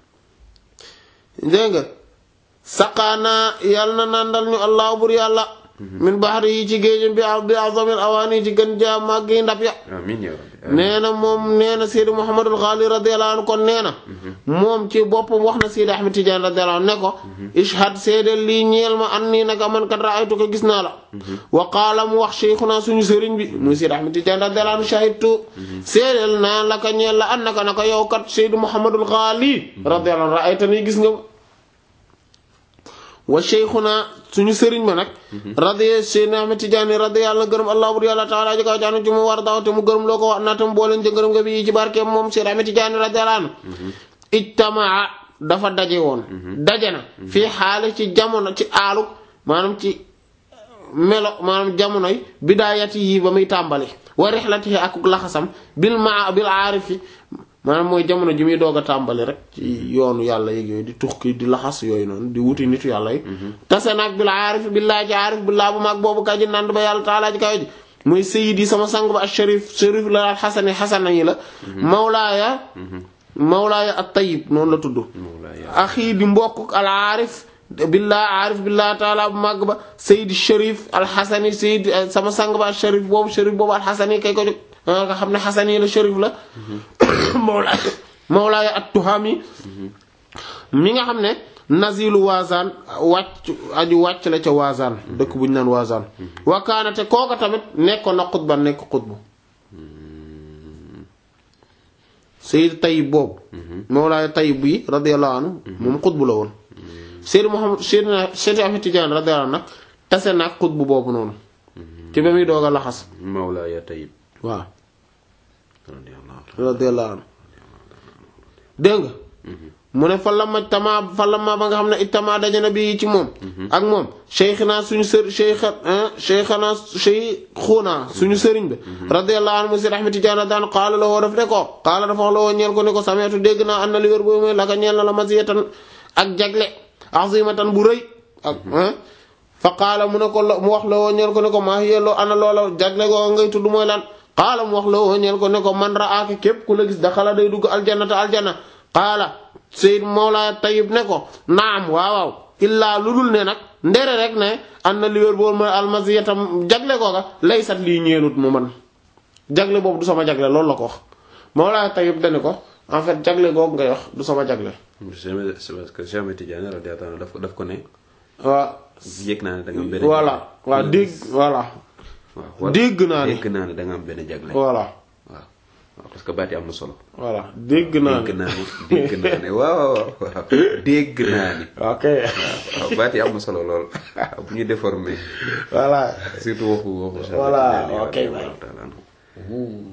Speaker 1: dégg nga saqaana yàlla na nandal ñu allah bur yàlla min baxari yi ci géejëm bi bi azamil awaani ci gën jaa màgg yi ndab ya
Speaker 2: amin ya rabbi
Speaker 1: nee na moom nee na Seydi Mouhamadul Ghali radiyallahu anhu kon nee na moom ci boppam wax na Seydi Ahmed Tidiane radiyallahu anhu ne ko ishhad seedeel lii ñeel ma an nii naka man kat raaytu ko gis naa la wa qaala mu wax cheikhuna suñu sëriñ bi muy Seydi Ahmed Tidiane radiyallahu anhu shahidtu seedeel naa la ka ñeel la an naka naka yow kat Seydi Mouhamadul Ghali radiyallahu anhu raayta nii gis nga ma wa cheikhuna suñu sëriñ ba nag radiya Seydi Ahmed Tidiane radiyallahu gërëm allah bur yàlla taala ji kaw jaanu ci mu war daw te mu gërëm loo ko wax naa tam booleen ci gërëm nga bi ci barkeem moom Seydi Ahmed Tidiane radiyallahu anhu ijtamaa dafa daje woon daje na fii xaali ci jamono ci aalu maanaam ci melo maanaam jamonoy bidaayati yi ba muy tàmbali wa rixlatihi ak laxasam bil ma bil aarifi maanaam mooy jamono ji muy doog a tàmbali rek ci yoonu yàlla yeeg yooyu di tux ki di laxas yooyu noonu di wuti nitu yàlla yi tase nag bil aarifi billaa ci aarif billaa bu mag boobu kaji nand ba yàlla taalaa ji kaw ji muy sayidi sama sang ba ak sharif sharif la xasani xasana yi la mawlaaya mawlaaya at tayyib noonu la tudd axii di mbokk al aarif billaa aarif billaa taala bu màgg ba sayid sharif alxasani sayid sama sang ba sharif boobu sharif boobu alxasani kay ko jóg nga xam ne xasani la sharif la mawla mawlaaya at tuhami mi nga xam ne nazilu waazaan wàcc aju wàcc la ca waazaan dëkk bu ñu naan waazaan wakaanate kooka tamit nekkoon na xutba nekk xutbu sayid tayib boobu mawlaaya tayib yi radiyallahu anhu moom xutbu la woon Seydi Muhammad Seydina Seydi Ahmed Tidiane radiyallahu anhu nag tase nag xutbu boobu noonu ci ba muy doog a laxas
Speaker 2: Mawlaaya Tayyib
Speaker 1: waaw
Speaker 2: radiyallahu
Speaker 1: radiyallahu anhu dégg nga mu ne fa la ma tama fa la ma ba nga xam ne ittama dajana bi ci moom ak moom cheikhna suñu sër cheikh cheikhna cheikhuna suñu sëriñ bi radiyallahu anhu Seydi Ahmed Tidiane daan qaala la woo daf ne ko qaala dafa wax la woo ñeel ko ne ko sameetu dégg naa an na li wér boobu mooy laka ñeel na la maziyatan ak jagle azimatan bu rëy ak fa qaala mu ne ko mu wax la woo ñeel ko ne ko maa yelloo ana loola jagle googa ngay tudd mooy lan qaala mu wax la woo ñeel ko ne ko man raaka képp ku la gis daxala day dugg aljannata aljanna qaala Seyd Mawla Tayyib ne ko naam waaw waaw illaa lu dul ne nag ndere rek ne an na li wér boolu mooy almasiyatam jagle googa laysat lii ñeenut mu man jagle boobu du sama jagle loolu la ko wax Mawla Tayyib dane ko en fait jagle googu ngay wax du sama jagle
Speaker 2: c'est parce que Cheikh Ahmed Tidiane radiyallahu anhu daf ko daf ko ne
Speaker 1: waaw
Speaker 2: yëg naa ne da nga am benn
Speaker 1: voilà waaw dégg voilà
Speaker 2: waaw
Speaker 1: dégg naa ne
Speaker 2: dégg naa ne da nga am benn jagle
Speaker 1: voilà
Speaker 2: waaw waaw parce que baat yi am na solo
Speaker 1: voilà dégg naa
Speaker 2: dégg
Speaker 1: ne
Speaker 2: naa ne dégg naa ne waaw waaw waaw dégg naa ne
Speaker 1: ok
Speaker 2: waaw baat yi am na solo lool bu ñu déformé
Speaker 1: voilà
Speaker 2: surtout waxu waxu Cheikh
Speaker 1: Voilà,
Speaker 2: Ahmed Tidiane
Speaker 1: ok,
Speaker 2: radiyallahu ta'ala anhu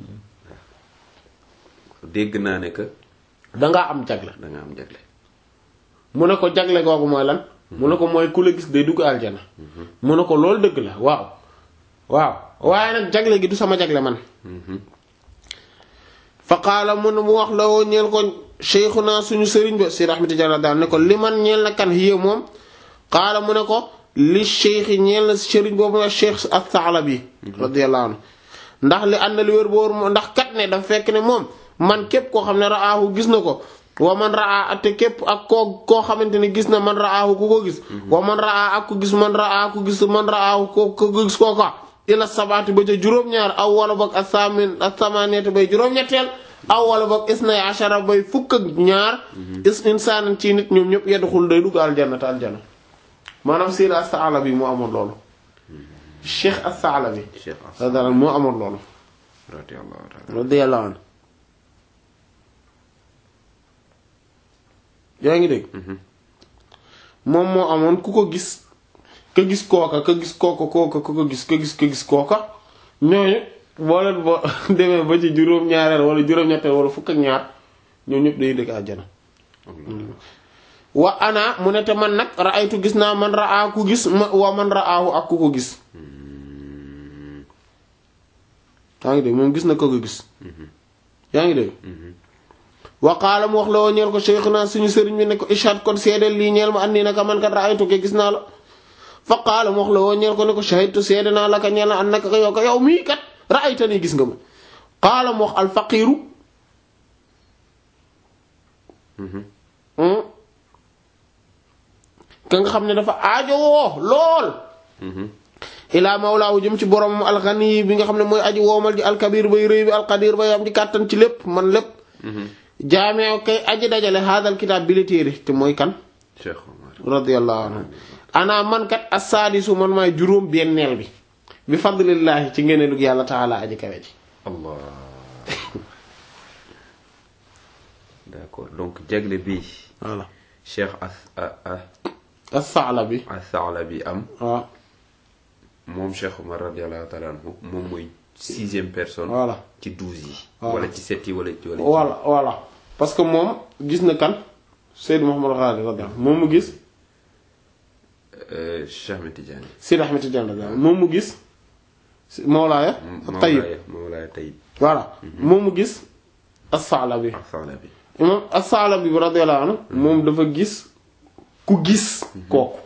Speaker 2: dégg naa ne que
Speaker 1: dangaa am jagle
Speaker 2: da nga am jagle
Speaker 1: mu ne ko jagle googu mooy lan mu ne ko mooy ku la gis day dugg aljana mu ne ko loolu dëgg la waaw waaw waaye nag jagle gi du sama jagle man fa qaala mu ne mu wax la woo ñeel ko cheikhuna suñu sëriñ ba si rahmati jalla daal ne ko li man ñeel na kan hiya moom qaala mu ne ko li cheikh ñeel na sëriñ boobu na cheikh as-Sa'labi radiyallahu anhu ndax li ànd li wér boor ndax kat ne dafa fekk ne moom man képp koo xam ne raahu gis na ko wa man raa te képp ak koo koo xamante ne gis na man raahu ku ko gis wa man raa ak ku gis man raa ku gis man raahu ko ko gis kooka ila sabaati ba ca juróom-ñaar aw wala boog asamin asamaneeti bay juróom-ñetteel aw wala boog isnay ashara bay fukk ak ñaar is insaanan ci nit ñoom ñëpp yedduxul day dugg aljanna te aljanna maanaam Sayyid as-Sa'labi moo amoon loolu Cheikh as-Sa'labi
Speaker 2: Cheikh As
Speaker 1: radiyallahu moo amoon loolu
Speaker 2: radiyallahu ta'ala
Speaker 1: radiyallahu anhu yaa ngi dégg moom moo amoon ku ko gis ka gis kooka ka gis kooka kooka ka ko gis ka gis ka gis kooka ñooñu boo leen boo demee ba ci juróom-ñaareel wala juróom-ñetteel wala fukk ak ñaar ñoom ñëpp dañuy dëkk àjjana wa ana mu ne te man nag ra'aytu gis naa man ra'a ku gis ma wa man ra'ahu ak ku ko gis yaa ngi dégg moom gis na ko ko gis yaa ngi dégg wa qaala mu wax la woo ñeel ko cheikhuna suñu sëriñ bi ne ko ishad kon seedeel lii ñeel ma andi naka man kat ra'aytu ke gis naa la fa qaala mu wax la woo ñeel ko ne ko shahidtu seede naa la ka ñeel na an naka yow ko yow mii kat ra'ayta nii gis nga ma qaala mu wax al faqiiru ka nga xam ne dafa aajowoo lool ilaa mawlaawu jëm ci boromam alxani bi nga xam ne mooy aji woomal ji alkabir bay rëy bi alqadir bay am ci kàttan ci lépp man lépp jaamee kay aji dajale haadal kitaab bi la téere te mooy kan
Speaker 2: Cheikh Omar
Speaker 1: radiyallahu anhu ana man kat assaadisu man maay juróom benneel bi bi fadlillaahi ci ngeneelug yàlla taala aji kawe ji
Speaker 2: Allah d'accord donc jagle bi
Speaker 1: voilà
Speaker 2: Cheikh as a
Speaker 1: as-Sa'labi
Speaker 2: as-Sa'labi am
Speaker 1: waaw
Speaker 2: moom Cheikh Omar radiyallahu ta'ala anhu moom mooy sixième personne
Speaker 1: voilà
Speaker 2: ci douze yi
Speaker 1: Voilà.
Speaker 2: wala ci sept yi wala ci wala ci
Speaker 1: voilà voilà parce que moom gis na kan Seydou Mouhamadou Ghali radiyallahu moom mu gis
Speaker 2: Cheikh Ahmed Tidiane
Speaker 1: Sidi Ahmed Tidiane radiyallahu moom mu gis Mawlaaya Tayyib
Speaker 2: Mawlaaya Mawlaaya Tayyib
Speaker 1: voilà moom mu gis as-Sa'labi
Speaker 2: as-Salabi
Speaker 1: imam as-Sa'labi radiyallahu anhu moom dafa gis ku gis kooku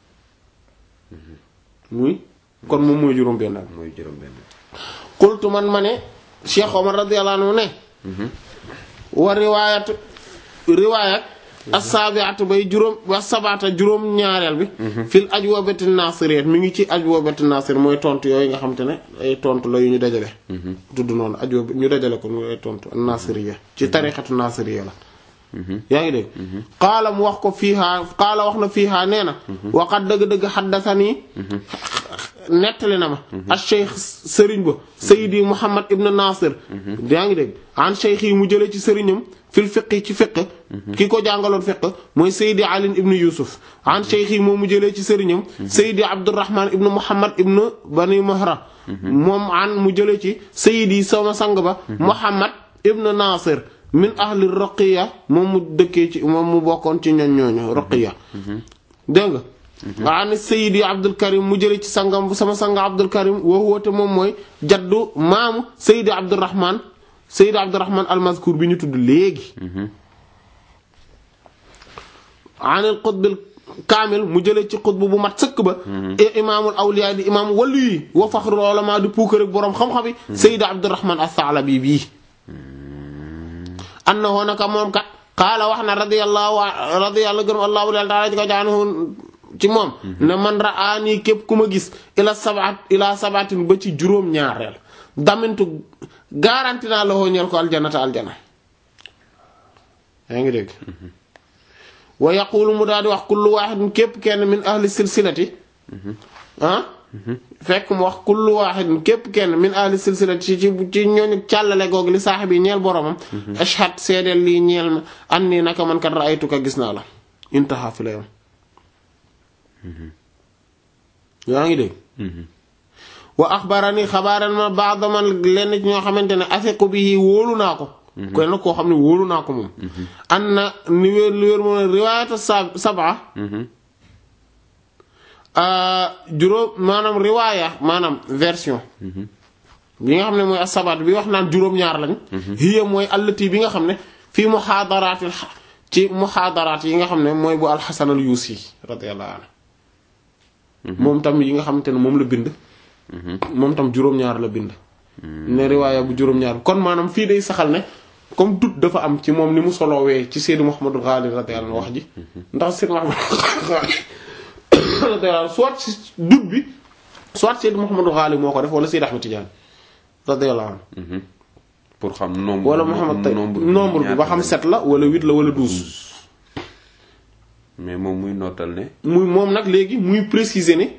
Speaker 1: muy kon moom mooy juróom benn
Speaker 2: mooy juróom benn
Speaker 1: qultu man ma ne Cheikh Omar radiyallahu anhu ne wa riwaayat riwaayat as-sabi'atu bay juróom wa sabata juróom ñaareel bi fil ajwabati nasiriyat mi ngi ci ajwabati nasir mooy tontu yooyu nga xam te ne ay tontu la yu ñu dajale tudd noonu ajwab ñu dajale ko muy ay tontu nasiriya ci tariqatu nasiriya la yaa ngi dégg qaala mu wax ko fiihaa qaala wax na fiihaa nee na waqat dëgg-dëgg xaddasanii nettali na ma ak cheikh sëriñ ba sayidi muhammad ibn nasir yaa ngi dégg an cheikh yi mu jëlee ci sëriñam fil fiqi ci fiq ki ko jàngaloon fiq mooy sayidi ali ibn yusuf an cheikh yi moom mu jëlee ci sëriñam sayidi abdurrahman ibn muhammad ibn bani mohra moom an mu jëlee ci sayidi sama sang ba muhammad ibn nasir min ahli roqiya moom mu dëkkee ci moom mu bokkoon ci ñoñ ñooñu roqiya dégg nga ani sayidi abdul karim mu jële ci sangam bu sama sanga abdul karim woo woote moom mooy jaddu maamu sayidi abdurrahman sayidi abdurrahman almazkur bi ñu tudd léegi anil qutbil kaamil mu jële ci xutb bu mat sëkk ba imaamul awliya di imaam wàllu yi wa faxrul ulama di puukar ak boroom xam-xam yi sayidi abdurrahman as-Sa'labi bii annahu naka moom kat qaala wax na radiyallahu radiyallahu gërëm allahu taala ci ko jaanhu ci moom ne man ra'aani képp ku ma gis ila sabat ila sabatin ba ci juróom ñaareel damintu garanti naa la ñeel ko aljanata aljana yaa ngi dégg wa yaqulu mu daal di wax kullu wahidin képp kenn min ahli silsilati ah fekk mu wax kullu wahidin képp kenn min ahli silsilati ci ci ci ñooñu càllale googu li saaxib yi ñeel boromam ashhad seedeel lii ñeel ma an nii naka man kat ra'aytuka gis naa la intaha fi la yam yaa ngi dégg wa axbarani xabaaran ma ba'da man lenn ci ñoo xamante ne afiqu bihi wóolu naa ko kenn koo xam ne wóolu naa ko moom an na ni wéer li wéer moom riwaayatu sa sab'a juróom maanaam riwaaya maanaam version bi nga xam ne mooy asabaat bi wax naan juróom-ñaar lañ hiya mooy allati bi nga xam ne fii muxaadaraatil ci muxaadaraat yi nga xam ne mooy bu alxasan al yuusi radiyallahu anhu moom tam yi nga xamante ne moom la bind moom tam juróom-ñaar la bind ne riwaaya bu juróom-ñaar kon maanaam fii day saxal ne comme dut dafa am ci moom ni mu solowee ci Seydi Muhammadu Ghali radiyallahu anhu wax ji ndax Seydi Muhammadu Ghali radiyallahu soit si dut bi soit Seydi Muhammadu Ghali moo ko def wala Seydi Ahmed Tidiane radiyallahu anhu
Speaker 2: pour xam nombre
Speaker 1: wala Muhammad tay nombre bi ba xam sept la wala huit la wala douze
Speaker 2: mais moom muy nootal ne
Speaker 1: muy moom nag léegi muy préciser ne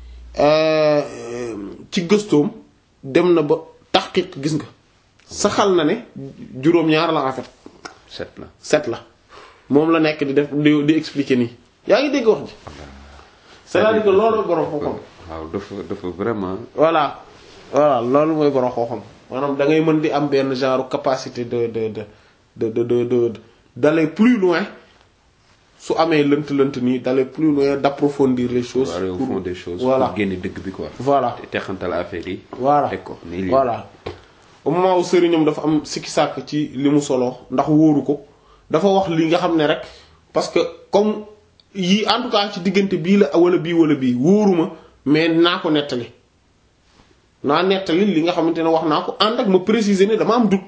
Speaker 1: ci gëstoom dem na ba taxqiq gis nga saxal na ne juróom-ñaar la en fait
Speaker 2: sept la
Speaker 1: sept la moom la nekk di def di di expliquer nii yaa ngi dégg wax ji c'est-à-dire que loolu borom xam-xam
Speaker 2: waaw dafa dafa vraiment
Speaker 1: voilà voilà loolu mooy borom xam-xam maanaam da ngay mën di am benn genre capacité de de de de de de d'aller plus loin su amee lënt-lënt nii d'aller plus loin d'approfondir les choses.
Speaker 2: aller au fond des choses.
Speaker 1: voilà
Speaker 2: pour génne dëgg bi quoi.
Speaker 1: voilà
Speaker 2: te texantal affaire yi.
Speaker 1: voilà
Speaker 2: teg ko nii lii.
Speaker 1: voilà au moment où sëriñam dafa am sikki sàkk ci li mu solo ndax wóoru ko dafa wax li nga xam ne rek parce que comme yii en tout cas ci diggante bii la wala bii wala bii wóoruma mais naa ko nettali naa nettali li nga xamante ne wax naa ko ànd ak ma préciser ne dama am doute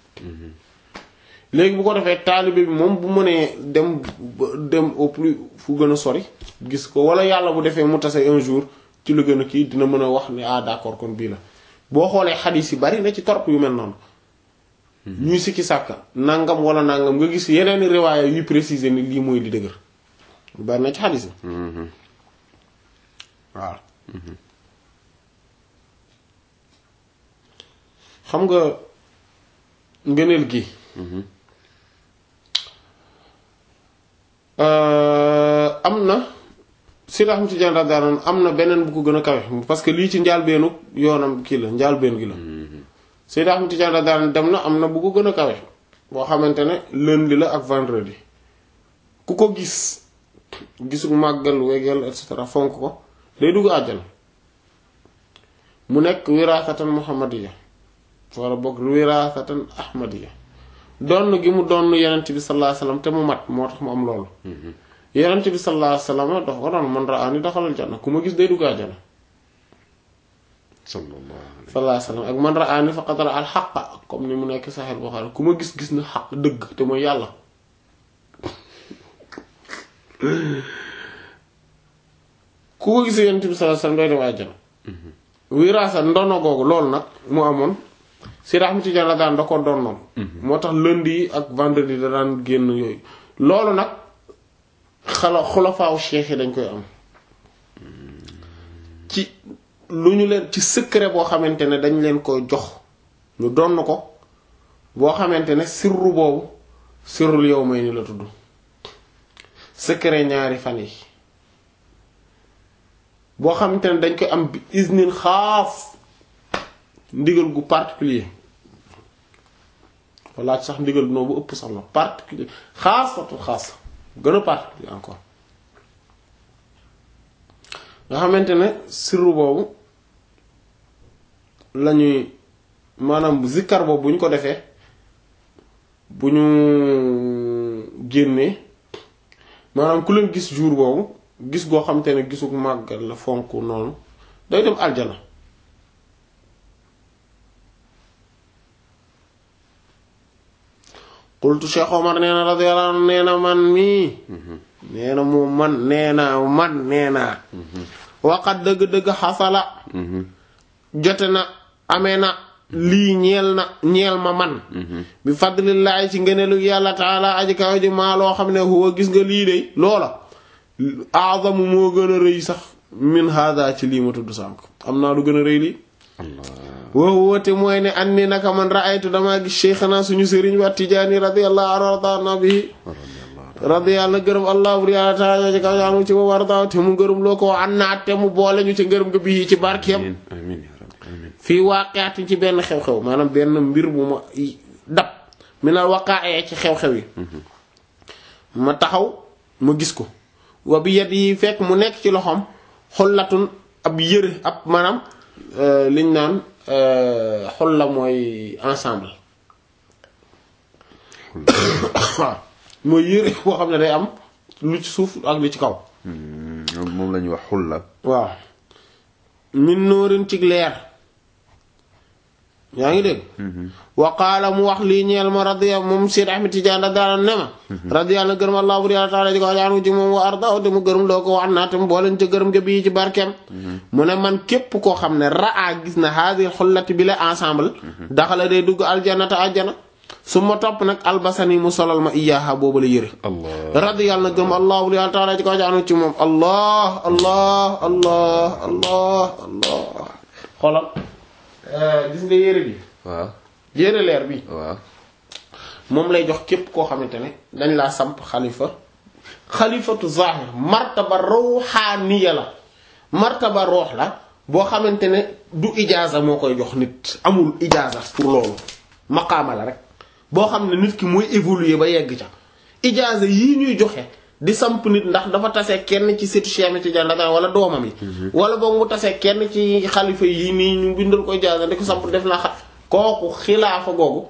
Speaker 1: léegi bu ko defee taalibe bi moom bu mënee dem dem au plus fu gën a sori gis ko wala yàlla bu defee mu tase un jour ci lu gën a kii dina mën a wax ne ah d'accord kon bii la boo xoolee xadiis yi bari na ci torop yu mel noonu ñuy sikki sàkka nangam wala nangam nga gis yeneen riwaaya yuy préciser ni lii mooy li dëgër bari na ci xadiis yi waaw xam nga ngëneel gi am na Seydi Ahmad Tijaan radiyallahu anhu am na beneen bu ko gën a kawe parce que lii ci njaalbeenu yoonam kii la njaalbeen gi la Seydi Ahmad Tijaan radiyallahu anhu dem na am na bu ko gën a kawe boo xamante ne lundi la ak vendredi ku ko gis gisul màggal wegeel et cetera fonk ko day dugg àjjana mu nekk wiraasatan muhammadiya wala boog wiraasatan ahmadiya donn gi mu donn yenent bi sallallahu alayhi wasallam te mu mat moo tax mu am loolu yenent bi sallallahu alayhi wasallam dafa ko doon man ra'aani daxalal janna ku ma gis day dugg àjjana
Speaker 2: sallallahu alayhi
Speaker 1: sallallahu alayhi wasallam ak man ra'aani faqad ra'a al haqqa comme ni mu nekk Sahih Bukhari ku ma gis gis na xaq dëgg te mooy yàlla ku ko gis yenent bi sallallahu alayhi wasallam day dem àjjana wiraasa ndono googu loolu nag mu amoon si Ahmad Tijaan la daan da ko doon noonu moo tax lundi yi ak vendredi da daan génn yooyu loolu nag xala xulafaawu cheikh yi dañ koy am ci lu ñu leen ci secret boo xamante ne dañ leen ko jox ñu donn ko boo xamante ne sirru boobu sirrul yow may ni la tudd secret ñaari fan yi boo xamante ne dañ koy am bi isnin xaaf ndigal gu particulier walla sax ndigal noo bu ëpp sax la particulier xaasatu xaas gën a particulier encore nga xamante ne sirru boobu lañuy maanaam zikkar boobu bu ñu ko defee bu ñu génnee maanaam ku leen gis jour boobu gis goo xamante ne gisu màggal la fonk noonu day dem aljana qultu Cheikh Omar nee na radiyallahu anhu nee na man mii nee na moom man nee na man nee naa waqat dëgg-dëgg xasala jote na amee na lii ñeel na ñeel ma man bi fadlillahi ci ngëneelu yàlla taala aji kaw ji maa loo xam ne huwa gis nga lii de loola azamu moo gën a rëy sax min hada ci lii ma tudd sànk am naa lu gën a rëy lii wow woote mooy ne an ni naka man raaytu damaa gis cheikhana suñu sëriñ wa tijaani radiyallahu anhu wardaana bihi radiyallahu gërëm allah bur yàlla taala ci kaw yaanu ci wa warda te mu gërëm loo ko an naa te mu boole ñu ci ngërëm nga bii ci barkeem
Speaker 2: amiin amiin yaa rabbi amiin
Speaker 1: fii waaqeati ci benn xew-xew maanaam benn mbir bu ma dab mi na waqaayee ci xew-xew yi ma taxaw ma gis ko wa bi yet yi fekk mu nekk ci loxoom xollatun ab yëre ab maanaam liñ naan xol la mooy ensemble waaw mooy yëre boo xam ne day am lu ci suuf ak lu ci kaw
Speaker 2: moom la ñuy wax xulla
Speaker 1: waaw min nóorin ci leer yaa ngi dégg wa qaala mu wax lii ñeel ma radiya moom Seyd Ahmed Tidiane da daana ne ma radiyallahu gërëm allah bur yàlla taala ji ko jaanu ci moom wa arda te mu gërëm loo ko wax naa te mu booleen ca gërëm ga bii ci barkeem mu ne man képp koo xam ne raa gis na haadi xullati bi la ensemble daxala day dugg aljanata aljana su ma topp nag albasani mu solal ma iyaaha boobu la yëre
Speaker 2: allah
Speaker 1: radiyallahu gërëm allah bur yàlla taala ji ko jaanu ci moom allah allah allah allah allah xoolal gis nga yére bi
Speaker 2: waaw
Speaker 1: yére leer bi
Speaker 2: waaw
Speaker 1: moom lay jox képp koo xamante ne dañ laa samp xalifa xalifatu zahir martaba ruuxaaniya la martaba roox la boo xamante ne du ijaaza moo koy jox nit amul ijaaza pour loolu maqaama la rek boo xam ne nit ki mooy évoluer ba yegg ca ijaaza yii ñuy joxe di samp nit ndax dafa tase kenn ci setu Cheikh Tidiane Dagana wala doomam yi wala boog mu tase kenn ci xalifa yi nii ñu bindal ko ijaaza di ko samp def na xa kooku xilaafa googu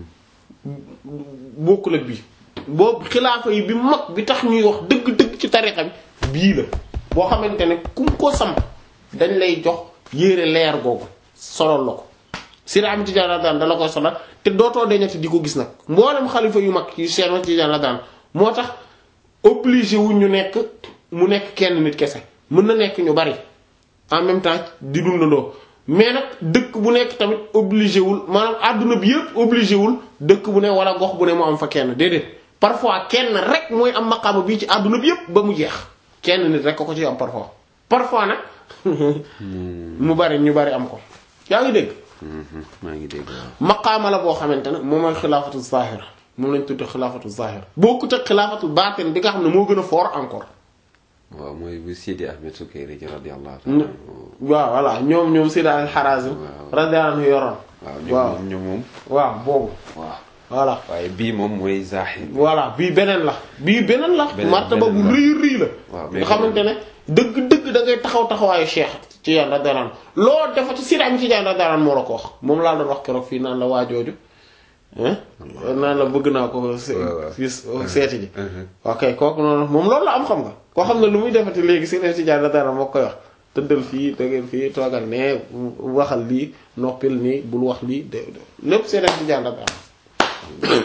Speaker 1: bokkul ak bii boobu xilaafa yi bi mag bi tax ñuy wax dëgg-dëgg ci tariqa bi bii la boo xamante ne ku ko samp dañ lay jox yére leer googu solol la ko Seydi Ahmad Tidiane daan dala koy solal te dootoo deñati di ko gis nag mboolem xalifa yu mag yu Cheikh Ahmad Tidiane daan moo tax obligé wu ñu nekk mu nekk kenn nit kese mën na nekk ñu bari en même temps di dundandoo mais nag dëkk bu nekk tamit obligé wul maanaam àdduna bi yëpp obligé wul dëkk bu ne wala gox bu ne mu am fa kenn déedéet parfois kenn rek mooy am maqaama bii ci àdduna bi yëpp ba mu jeex kenn nit rek ko ko ci am parfois parfois nag mu bari ñu bari am ko yaa ngi dégg
Speaker 2: maa ngi dégg waaw
Speaker 1: maqaama la boo xamante ne moom mooy xilaafatu zahira moom lañ tudde xilaafatu zahira bokkut ak xilaafatu baatin bi nga xam ne moo gën a fort encore
Speaker 2: waaw mooy bu Sidi Ahmed Sukayri ji radiyallahu ta'ala anhu
Speaker 1: waaw voilà ñoom ñoom Seydi al Harazim
Speaker 2: Waaw.
Speaker 1: radiyallahu anhu yoroon
Speaker 2: waaw
Speaker 1: waaw
Speaker 2: ñoom ñoom moom
Speaker 1: waaw boobu
Speaker 2: waaw
Speaker 1: voilà
Speaker 2: waaye bii moom mooy zaaxir
Speaker 1: voilà bii beneen la bii beneen la
Speaker 2: Beneen-
Speaker 1: martaba bu
Speaker 2: beneen la.
Speaker 1: rëy rëy la
Speaker 2: Waaw, mais
Speaker 1: nga xamante ne dëgg-dëgg da ngay taxaw taxawaayu cheikh ci yàlla daraan loo defa ci sidaam ci yàlla daraan moo la ko wax moom laa doon wax keroog fii naan la waajooju hein naan la bëgg naa ko se-
Speaker 2: waaw, waaw.
Speaker 1: fii seeti ji
Speaker 2: Mhm.
Speaker 1: ok kooku noonu moom loolu la am xam nga koo xam ne lu muy defati léegi si leen ci yàlla daraan moo koy wax tëddal fii tëgal fii toogal ne waxal lii noppil nii bul wax lii de de- lépp si leen ci yàlla daraan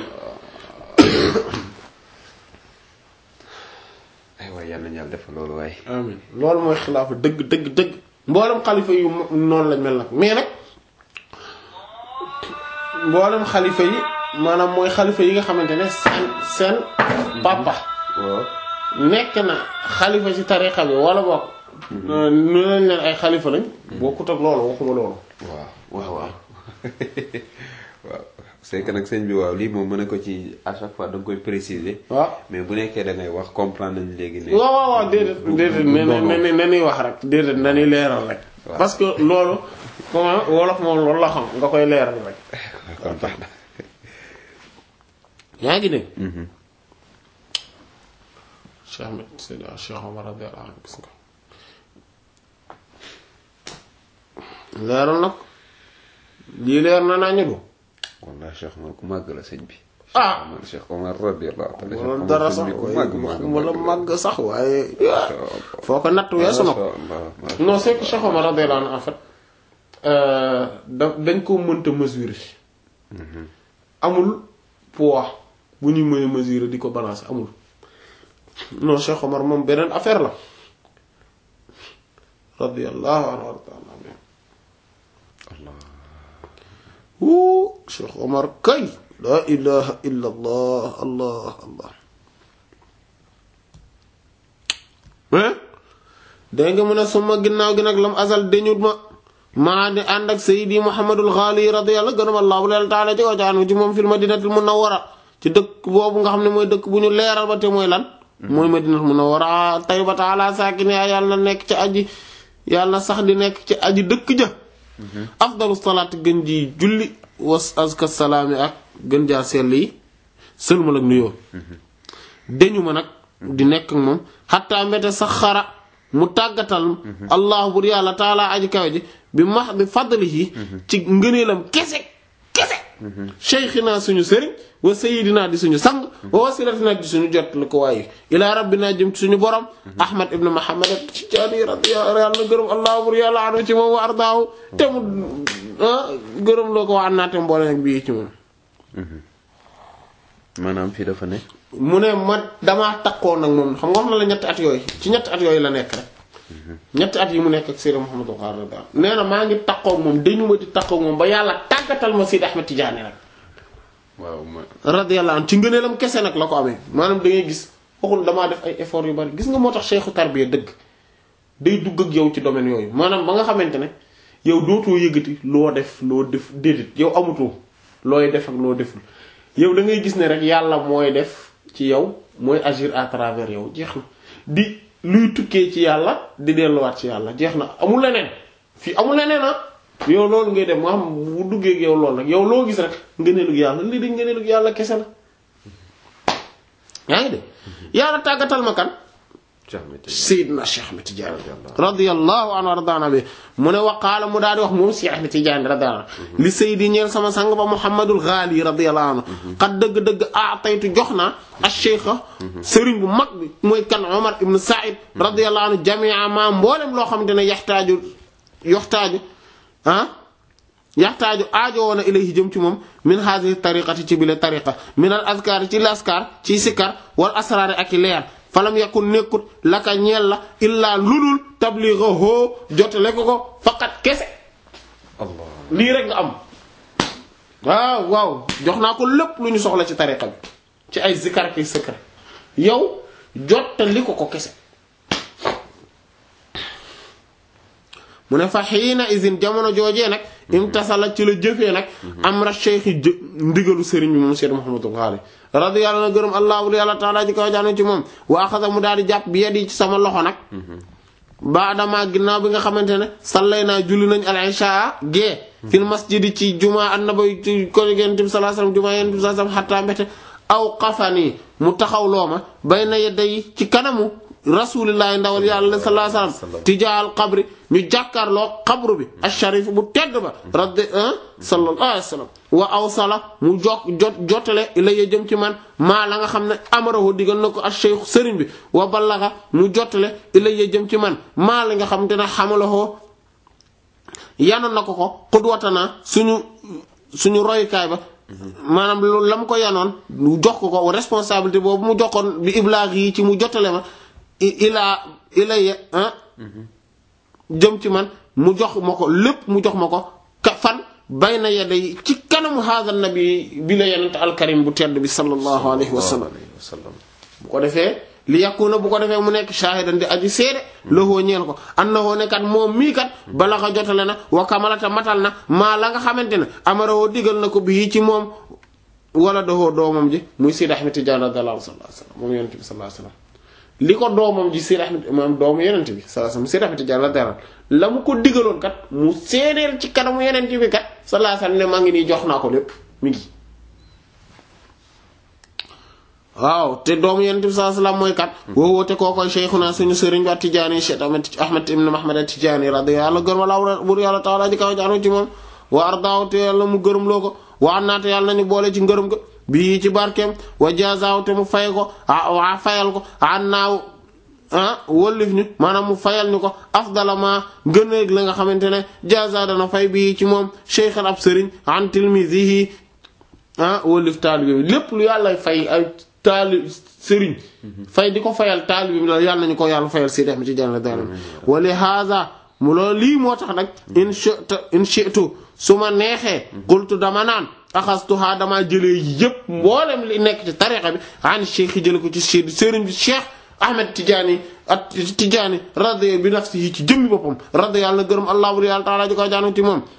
Speaker 2: ay waay yal nañu yàlla defal loolu waaye
Speaker 1: amin loolu mooy xilaafa dëgg dëgg dëgg mboolem xalifa yu mo- noonu lañ mel nag mais nag mboolem xalifa yi maanaam mooy xalifa yi nga xamante ne seen seen papa
Speaker 2: waaw
Speaker 1: nekk na xalifa ci tariqa bi wala bokk nu leen leen ay xalifa lañ bokkut ak loolu waxuma loolu
Speaker 2: waaw waaw waaw waaw c'est que nag sëñ bi waaw lii moom mën na ko ci à chaque fois da nga koy préciser
Speaker 1: waaw
Speaker 2: mais bu nekkee da ngay wax comprendre nañ léegi ne
Speaker 1: waaw waaw waaw déedéet déedéet ne ne ne ne ñuy wax rek déedéet nañuy leeral rek
Speaker 2: Waaw.
Speaker 1: parce que loolu comment wolof moom loolu la xam nga koy leeral rek
Speaker 2: kon baax na
Speaker 1: yaa ngi dégg Cheikh Ahmed Seydi Cheikh Omar radiyallahu anhu gis nga leeral nag lii leer na naa ñu du
Speaker 2: wallahi Cheikh Omar ku màgg la sëñ bi
Speaker 1: ah
Speaker 2: Omar Cheikh Omar radiyallahu ta'ala Cheikh
Speaker 1: wala
Speaker 2: Omar
Speaker 1: dara
Speaker 2: sëñ
Speaker 1: sax
Speaker 2: bi ku
Speaker 1: waaye
Speaker 2: màgg màgg
Speaker 1: wala
Speaker 2: màgg
Speaker 1: màgg sax waaye
Speaker 2: Masha Allah.
Speaker 1: foo ko natt weesu na ko
Speaker 2: Masha Allah, masha
Speaker 1: non c'est que Cheikh Omar radiyallahu anhu en fait euh, da dañ ko mënta mesurer amul poids bu ñuy mën a mesurer di ko balancer amul non Cheikh Omar moom beneen affaire la radiyallahu anhu wa ta'ala anhu
Speaker 2: Allah
Speaker 1: wuu Cheikh Omar kay la ilaha illa allah allah allah mais dégg nga mu ne suma ginnaaw gi nag lam azal dañut ma maa di ànd ak sayidi muhammadul xaali radiyallahu gërëm allah bu leen taala ci ko jaanu ci moom fil madinatul munawwara ci dëkk boobu nga xam ne mooy dëkk bu ñu leeral ba te mooy lan mooy madinatul munawwara tayyibata ala saakini yàlla na nekk ci aji yàlla na sax di nekk ci aji dëkk ja afdalu salaat gën ji julli was azka salaami ak gën jaa sell yi sëlmal ak nuyoo dañu ma nag di nekk ak moom xataa mbete sax xara mu tàggatal allah bur yàlla taalaa aji kawe ji bi max bi fadlihi ci ngëneelam kese kese cheikhina suñu sëriñ wa sayidina di suñu sang wa wasilatina di suñu jot li ko waaye ilaa rabbina jëm ci suñu borom ahmad ibn muhammad tijaani radiyallahu yàlla na gërëm allah bur yàlla anu ci moom wa ardaahu te mu ah gërëm loo ko waa naate mboole nag bii ci moom
Speaker 2: maanaam fii dafa ne
Speaker 1: mu ne ma damaa takkoo nag moom xam nga wax na la ñetti at yooyu ci ñetti at yooyu la nekk rek ñetti at yi mu nekk ak Seydi Mouhamadou Khare daal nee na maa ngi takkoo moom dañu ma di takkoo moom ba yàlla tàggatal ma Seydi Ahmed Tidiane rek
Speaker 2: waaw ma
Speaker 1: radiyallahu anhu ci ngëneelam kese nag la ko amee maanaam da ngay gis waxul damaa def ay effort yu bari gis nga moo tax cheikhu tarbiya dëgg day dugg ak yow ci domaine yooyu maanaam ba nga xamante ne yow dootoo yëgati loo def loo def déedéet yow amatoo looy def ak loo deful yow da ngay gis ne rek yàlla mooy def ci yow mooy agir à travers yow jeex na di luy tukkee ci yàlla di delluwaat ci yàlla jeex na amul leneen fii amul leneen ah yow loolu ngay dem moo xam bu duggee ak yow loolu nag yow loo gis rek ngëneelug yàlla lii di ngëneelug yàlla kese la yaa ngi de yàlla tàggatal ma kan
Speaker 2: Cheikh Ahmed Tidiane
Speaker 1: Seydina Cheikh Ahmed Tidiane radiyallahu anhu wardaana bi mu ne waqaala mu daal di wax moom Cheikh Ahmed Tidiane radiyallahu anhu li Seydi ñeel sama sang ba Muhammadul Ghali radiyallahu anhu xat dëgg-dëgg aataytu jox naa ak cheikha sëriñ bu mag bi mooy kan Omar ibn Saïd radiyallahu anhu jamia ma mboolem loo xamante ne yaxtaaju yoxtaaju ah yaxtaaju aajo woon a ilayhi jëm ci moom min haadihi tariqati ci bile tariqa min al azkaar ci laskar ci sikkar wal asraari ak i leer falam yakun nekkut laka ñeel la illaa lulul tablighahu jotale ko ko faqat kese
Speaker 2: Allah
Speaker 1: lii rek nga am waaw waaw jox naa ko lépp lu ñu soxla ci tariqa bi ci ay zikar ki sikkar yow jottali ko ko kese mu ne fa xiina isin jamono joojee nag imtasala ci la jëfee nag amra cheikhi jë ndigalu sëriñ bi moom Seydou Mouhamadou Ghali radiyallahu na gërëm allahu yàlla taala ji kaw jaanu ci moom wa axasa mu daal di jàpp bi yadi ci sama loxo nag baadama ginnaaw bi nga xamante ne sallay naa julli nañ al isha gee fil masjidi ci juma annabi ci ko yonent bi sallallahu alayhi wasallam juma yonent bi sallallahu alayhi wasallam xatta mbete aw qafani mu taxaw looma bayna yadday ci kanamu rasulillahi ndawal yàlla sallallahu alayhi wasallam tijaal qabri ñu jàkkaarloo qabru bi asharif bu tedd ba raddi sallallahu alayhi wasallam wa awsala mu jok jot jotale ilayya jëm ci man maa la nga xam ne amarahu digal na ko ash-shaykh sëriñ bi wa ballaga mu jotale ilayya jëm ci man maa la nga xam te ne xamalahoo yanoon na ko ko xudwatanaa suñu suñu royukaay ba maanaam loolu la mu ko yanoon jox ko ko responsabilité boobu mu joxoon bi iblaag yi ci mu jotale ma ilaa ilayya jëm ci man mu jox ma ko lépp mu jox ma ko ka fan bayna yaday ci kanamu haada nabi bi la yenent alkarim bu tedd bi sallallahu alayhi wa sallam bu ko defee li yàquna bu ko defee mu nekk shaahidan di aji seede loxoo ñeel ko annahoo ne kat moom mii kat bala ko jotale na wa kamalata matal na maa la nga xamante ne amaroo digal na ko bii ci moom wala doxoo doomam ji muy Sidi Ahmed Tidiane radiyallahu anhu sallallahu alayhi wasallam moom yonent bi sallallahu alayhi wasallam li ko doomam ji Sidi Ahmed maam doomu yonent bi sallallahu alayhi wasallam Sidi Ahmed Tidiane radiyallahu la mu ko digaloon kat mu seedeel ci kanamu yonent bi kat sallallahu alayhi wasallam ne maa ngi nii jox naa ko lépp mi ngi waaw te doomu yonent bi sallallahu alayhi wasallam mooy kat woowu te koo koy cheikhuna suñu sëriñ wa Tijaani Cheikh Ahmed Ahmed ibn Muhammad Tijaani radiyallahu gërëm wala bur yàlla taala ji kaw jaanu ci moom wa ardaaw te yàlla mu gërëm loo ko wa naate yàlla nañu boole ci ngërëm ga bii ci barkeem wa jazaaw te mu fay ko waa fayal ko an naaw ah wëllif ñu maanaam mu fayal ñu ko afdala ma gëneeg la nga xamante ne jaza dana fay bii ci moom cheikhan ab sëriñ an tilmizihi ah wëllif taalibe bi lépp lu yàlla fay ay taali sëriñ fay di ko fayal taalibe bi la yàlla nañu ko yàlla fayal si def mi ci jànn dara wali haza mu loolu lii moo tax nag in shi'tu in shi'tu su ma neexee qultu dama naan axastuha dama jëlee yépp mboolem li nekk ci tariqa bi an cheikh yi jële ko ci sëriñ bi cheikh ahmed tijaani at tijaani radi bi nafsihi ci jëmmi boppam radi yàlla gërëm allah bur yàlla taala ji ko jaanu ci moom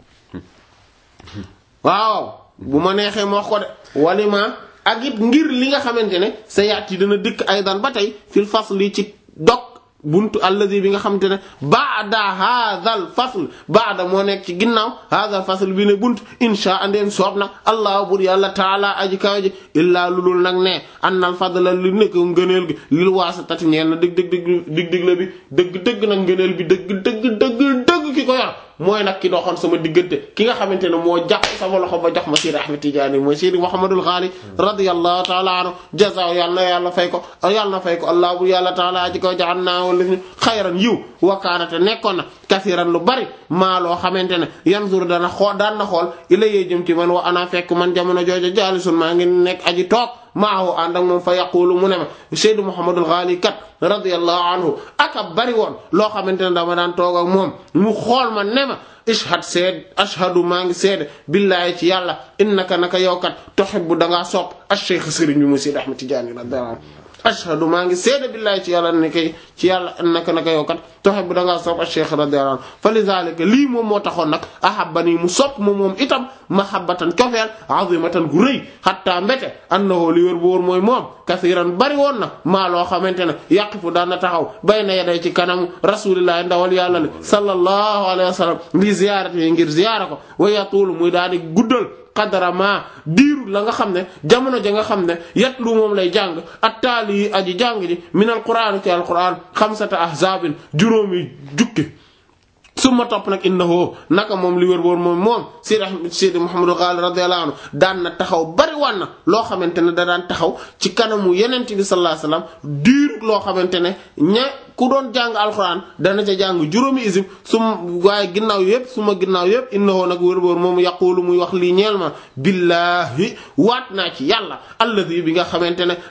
Speaker 1: waaw bu ma neexee ma wax ko de walima ak it ngir li nga xamante ne sa yaat yi dana dëkk aydan ba tey fil fasli ci dog buntu alladi bi nga xamante ne baada haadal fasl baada moo nekk ci ginnaaw haadal fasl bi ne bunt insha andeen soob na allah bur yàlla taala aji kaw ji illaa lulul nag ne annal fadla li nekk ngëneel gi lil waasitati ñeel na dëgg dëgg dëgg dig dig la bi dëgg dëgg nag ngëneel bi dëgg dëgg dëgg dëgg ki ko yor mooy nag ki doxoon sama diggante ki nga xamante ne moo jàpp sama loxo ba jox ma Sidi Ahmed Tidiane mooy Sidi Mouhamadul Ghali radiyallahu taala anhu jazaa yàlla na yàlla fay ko yàlla na fay ko allah bu yàlla taala aji ko jaxan naa wala ñu xayran yiw wakaanate nekkoon na kasiran lu bari maa loo xamante ne yanzur dana xool daan na xool ilayee jëm ci man wa ana fekk man jamono joojo jaalisun maa ngi nekk aji toog maahu ànd ak moom fa yaqulu mu ne ma Seydou Mouhamadul Ghali kat radiyallahu anhu aka bari woon loo xamante ne dama daan toog ak moom mu xool ma ne ma ishhad seed ashhadu maa ngi seede billaahi ci yàlla innaka naka yow kat tuhibbu dangaa sopp ash-shaykh sëriñ bi mu Seydi Ahmed Tidiane radiyallahu anhu ashhadu maa ngi seede billaahi ci yàlla ne kay ci yàlla naka naka yow kat tuhibbu dangaa sopp ash-shaykh radiyallahu anhu fa lidhalika lii moom moo taxoon nag ahabbani mu sopp ma moom itam mahabbatan cofeel azimatan gu rëy hatta mbete annahu li wér bu wóor mooy moom kasiran bari woon na maa loo xamante ne yaqifu daan na taxaw bayna yaday ci kanamu rasulillahi ndawal yàlla le sallallahu alayhi wa sallam li ziyaarati yi ngir ziyaara ko wa yatuulu muy daal di guddal qadara ma diiru la nga xam ne jamono ja nga xam ne yatlu moom lay jàng at taali yi aji jàng ji min al qur'an ci al qur'an xamsata ahzaabin juróomi jukki summa topp nag innahu naka moom li wér woon moom moom Seydi Seydi Mouhamadou Ghali radiyallahu anhu daan na taxaw bari wan na loo xamante ne da daan taxaw ci kanamu yenent bi sallallahu alayhi wasallam diirug loo xamante ne ña ku doon jàng alxuraan dana ca jàng juróomi isib su waaye ginnaaw yépp su ma ginnaaw yépp innahu nag wér woon moom yaqulu muy wax lii ñeel ma billaahi waat naa ci yàlla alladi bi nga xamante ne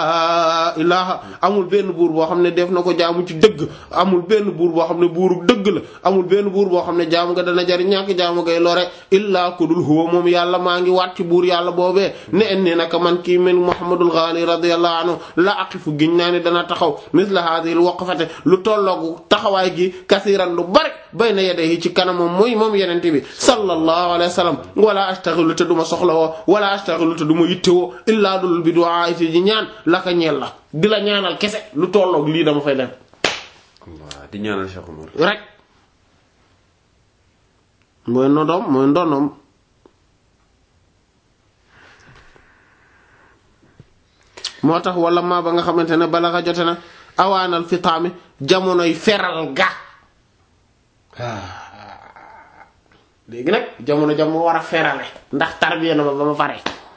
Speaker 1: laa ilaha amul benn buur boo xam ne def na ko jaamu ci dëgg amul benn buur boo xam ne buuru dëgg la amul benn buur boo xam ne jaamu nga dana jariñ ñàkk jaamu ngay lore illaa kudul huwa moom yàlla maa ngi waat ci buur yàlla boobee ne en ni naka man kii men Muhammadul Ghali radiyallahu anhu la aqifu giñ naa ne dana taxaw misla hadhihi waqfate lu tolloogu taxawaay gi kasiran lu bari bayna yadayhi ci kanamam mooy moom yenente bi sallallahu alayhi wa sallam wala astaghilu te duma soxla woo wala astaghilu te duma yittewoo illaa dul bi du'a ci ji ñaan laka ñeel la di la ñaanal kese lu tolloog lii dama fay def
Speaker 2: Allah di ñaanal Cheikh Omar
Speaker 1: rek mooy nodom mooy ndonom moo tax wala maa ba nga xamante ne bala nga jote na awaanal fitaami jamonoy feral ga léegi nag jamono jam mu war a ferale ndax tarbiya na ma ba ma pare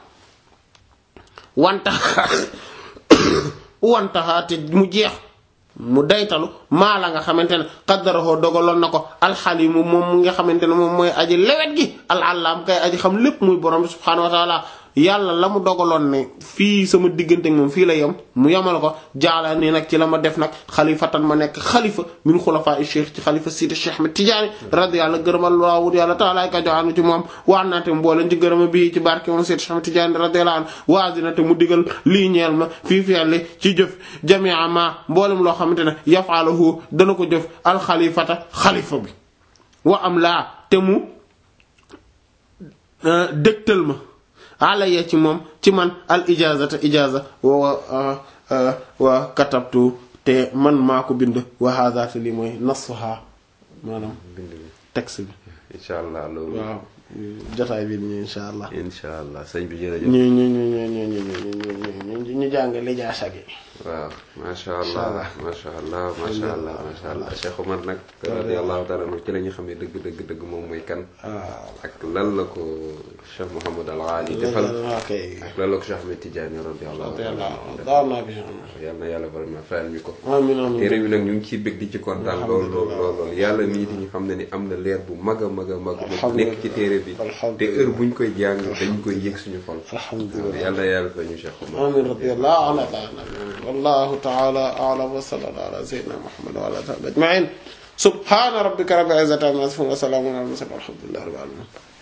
Speaker 1: wantaxa wantaxa te mu jeex mu daytalu maa la nga xamante ne xaddarahoo dogaloon na ko alxalimu moom mu nga xamante ne moom mooy aji lewet gi alalam kay aji xam lépp muy borom bi subhaanahu wa taala yàlla la mu dogaloon ne fii sama diggante ak moom fii la yem mu yemal ko jaala nii nag ci la ma def nag xalifatan ma nekk xalifa min xulafaa i cheikh ci xalifa sidi cheikh Ahmed Tidiane radiyallahu gërëmal waawut yàlla taalaay ka joxaanu ci moom waan naate mbooleen ci gërëma bii ci barke moom sidi cheikh Ahmed Tidiane radiyallahu anhu waasinate mu digal lii ñeel ma fii fi'li ci jëf jamia ma mboolem loo xamante ne yafalahu dana ko jëf alxalifata xalifa bi wa am laa te mu dëgtal ma alaya ci moom ci man al ijazata ijaza wa wa katabtu te man maa ko bind wa hadha te li mooy nasfaha maanaam
Speaker 2: bind bi
Speaker 1: texte bi
Speaker 2: incha allah loolu
Speaker 1: waaw jotaay bi ñu insha allah
Speaker 2: incha allah sëñ bi jërëjëf
Speaker 1: ñu ñu ñu ñu ñu ñu ñu ñu ñu jàng lijaasa gi
Speaker 2: waaw macha allah macha allah macha allah macha allah Cheikh Omar nag radiyallahu taala anhu ci la ñu xam ne dëgg dëgg dëgg moom mooy kan ak lan la ko Cheikh Mouhamad Al Ghali defal
Speaker 1: ok
Speaker 2: ak lan la ko Cheikh Ahmed Tidiane radiyallahu taala anhu
Speaker 1: daaw naa bi
Speaker 2: yal na yàlla vraiment fayal ñu ko
Speaker 1: amin amin
Speaker 2: téere bi nag ñu ngi ciy bëgg di ci kontaan lool lool lool lool yàlla mii di ñu xam ne ni am na leer bu mag a mag a mag bu nekk ci téere bi te heure buñ koy jàng dañ koy yëg suñu xol
Speaker 1: alhamdulillah
Speaker 2: yàlla yàlla fa ñu Cheikh Omar
Speaker 1: آمين رضي الله عنه تعالى والله تعالى أعلم وصلى الله على سيدنا محمد وعلى آله أجمعين سبحان ربك رب العزة عما يصفون وسلام على المرسلين والحمد لله رب العالمين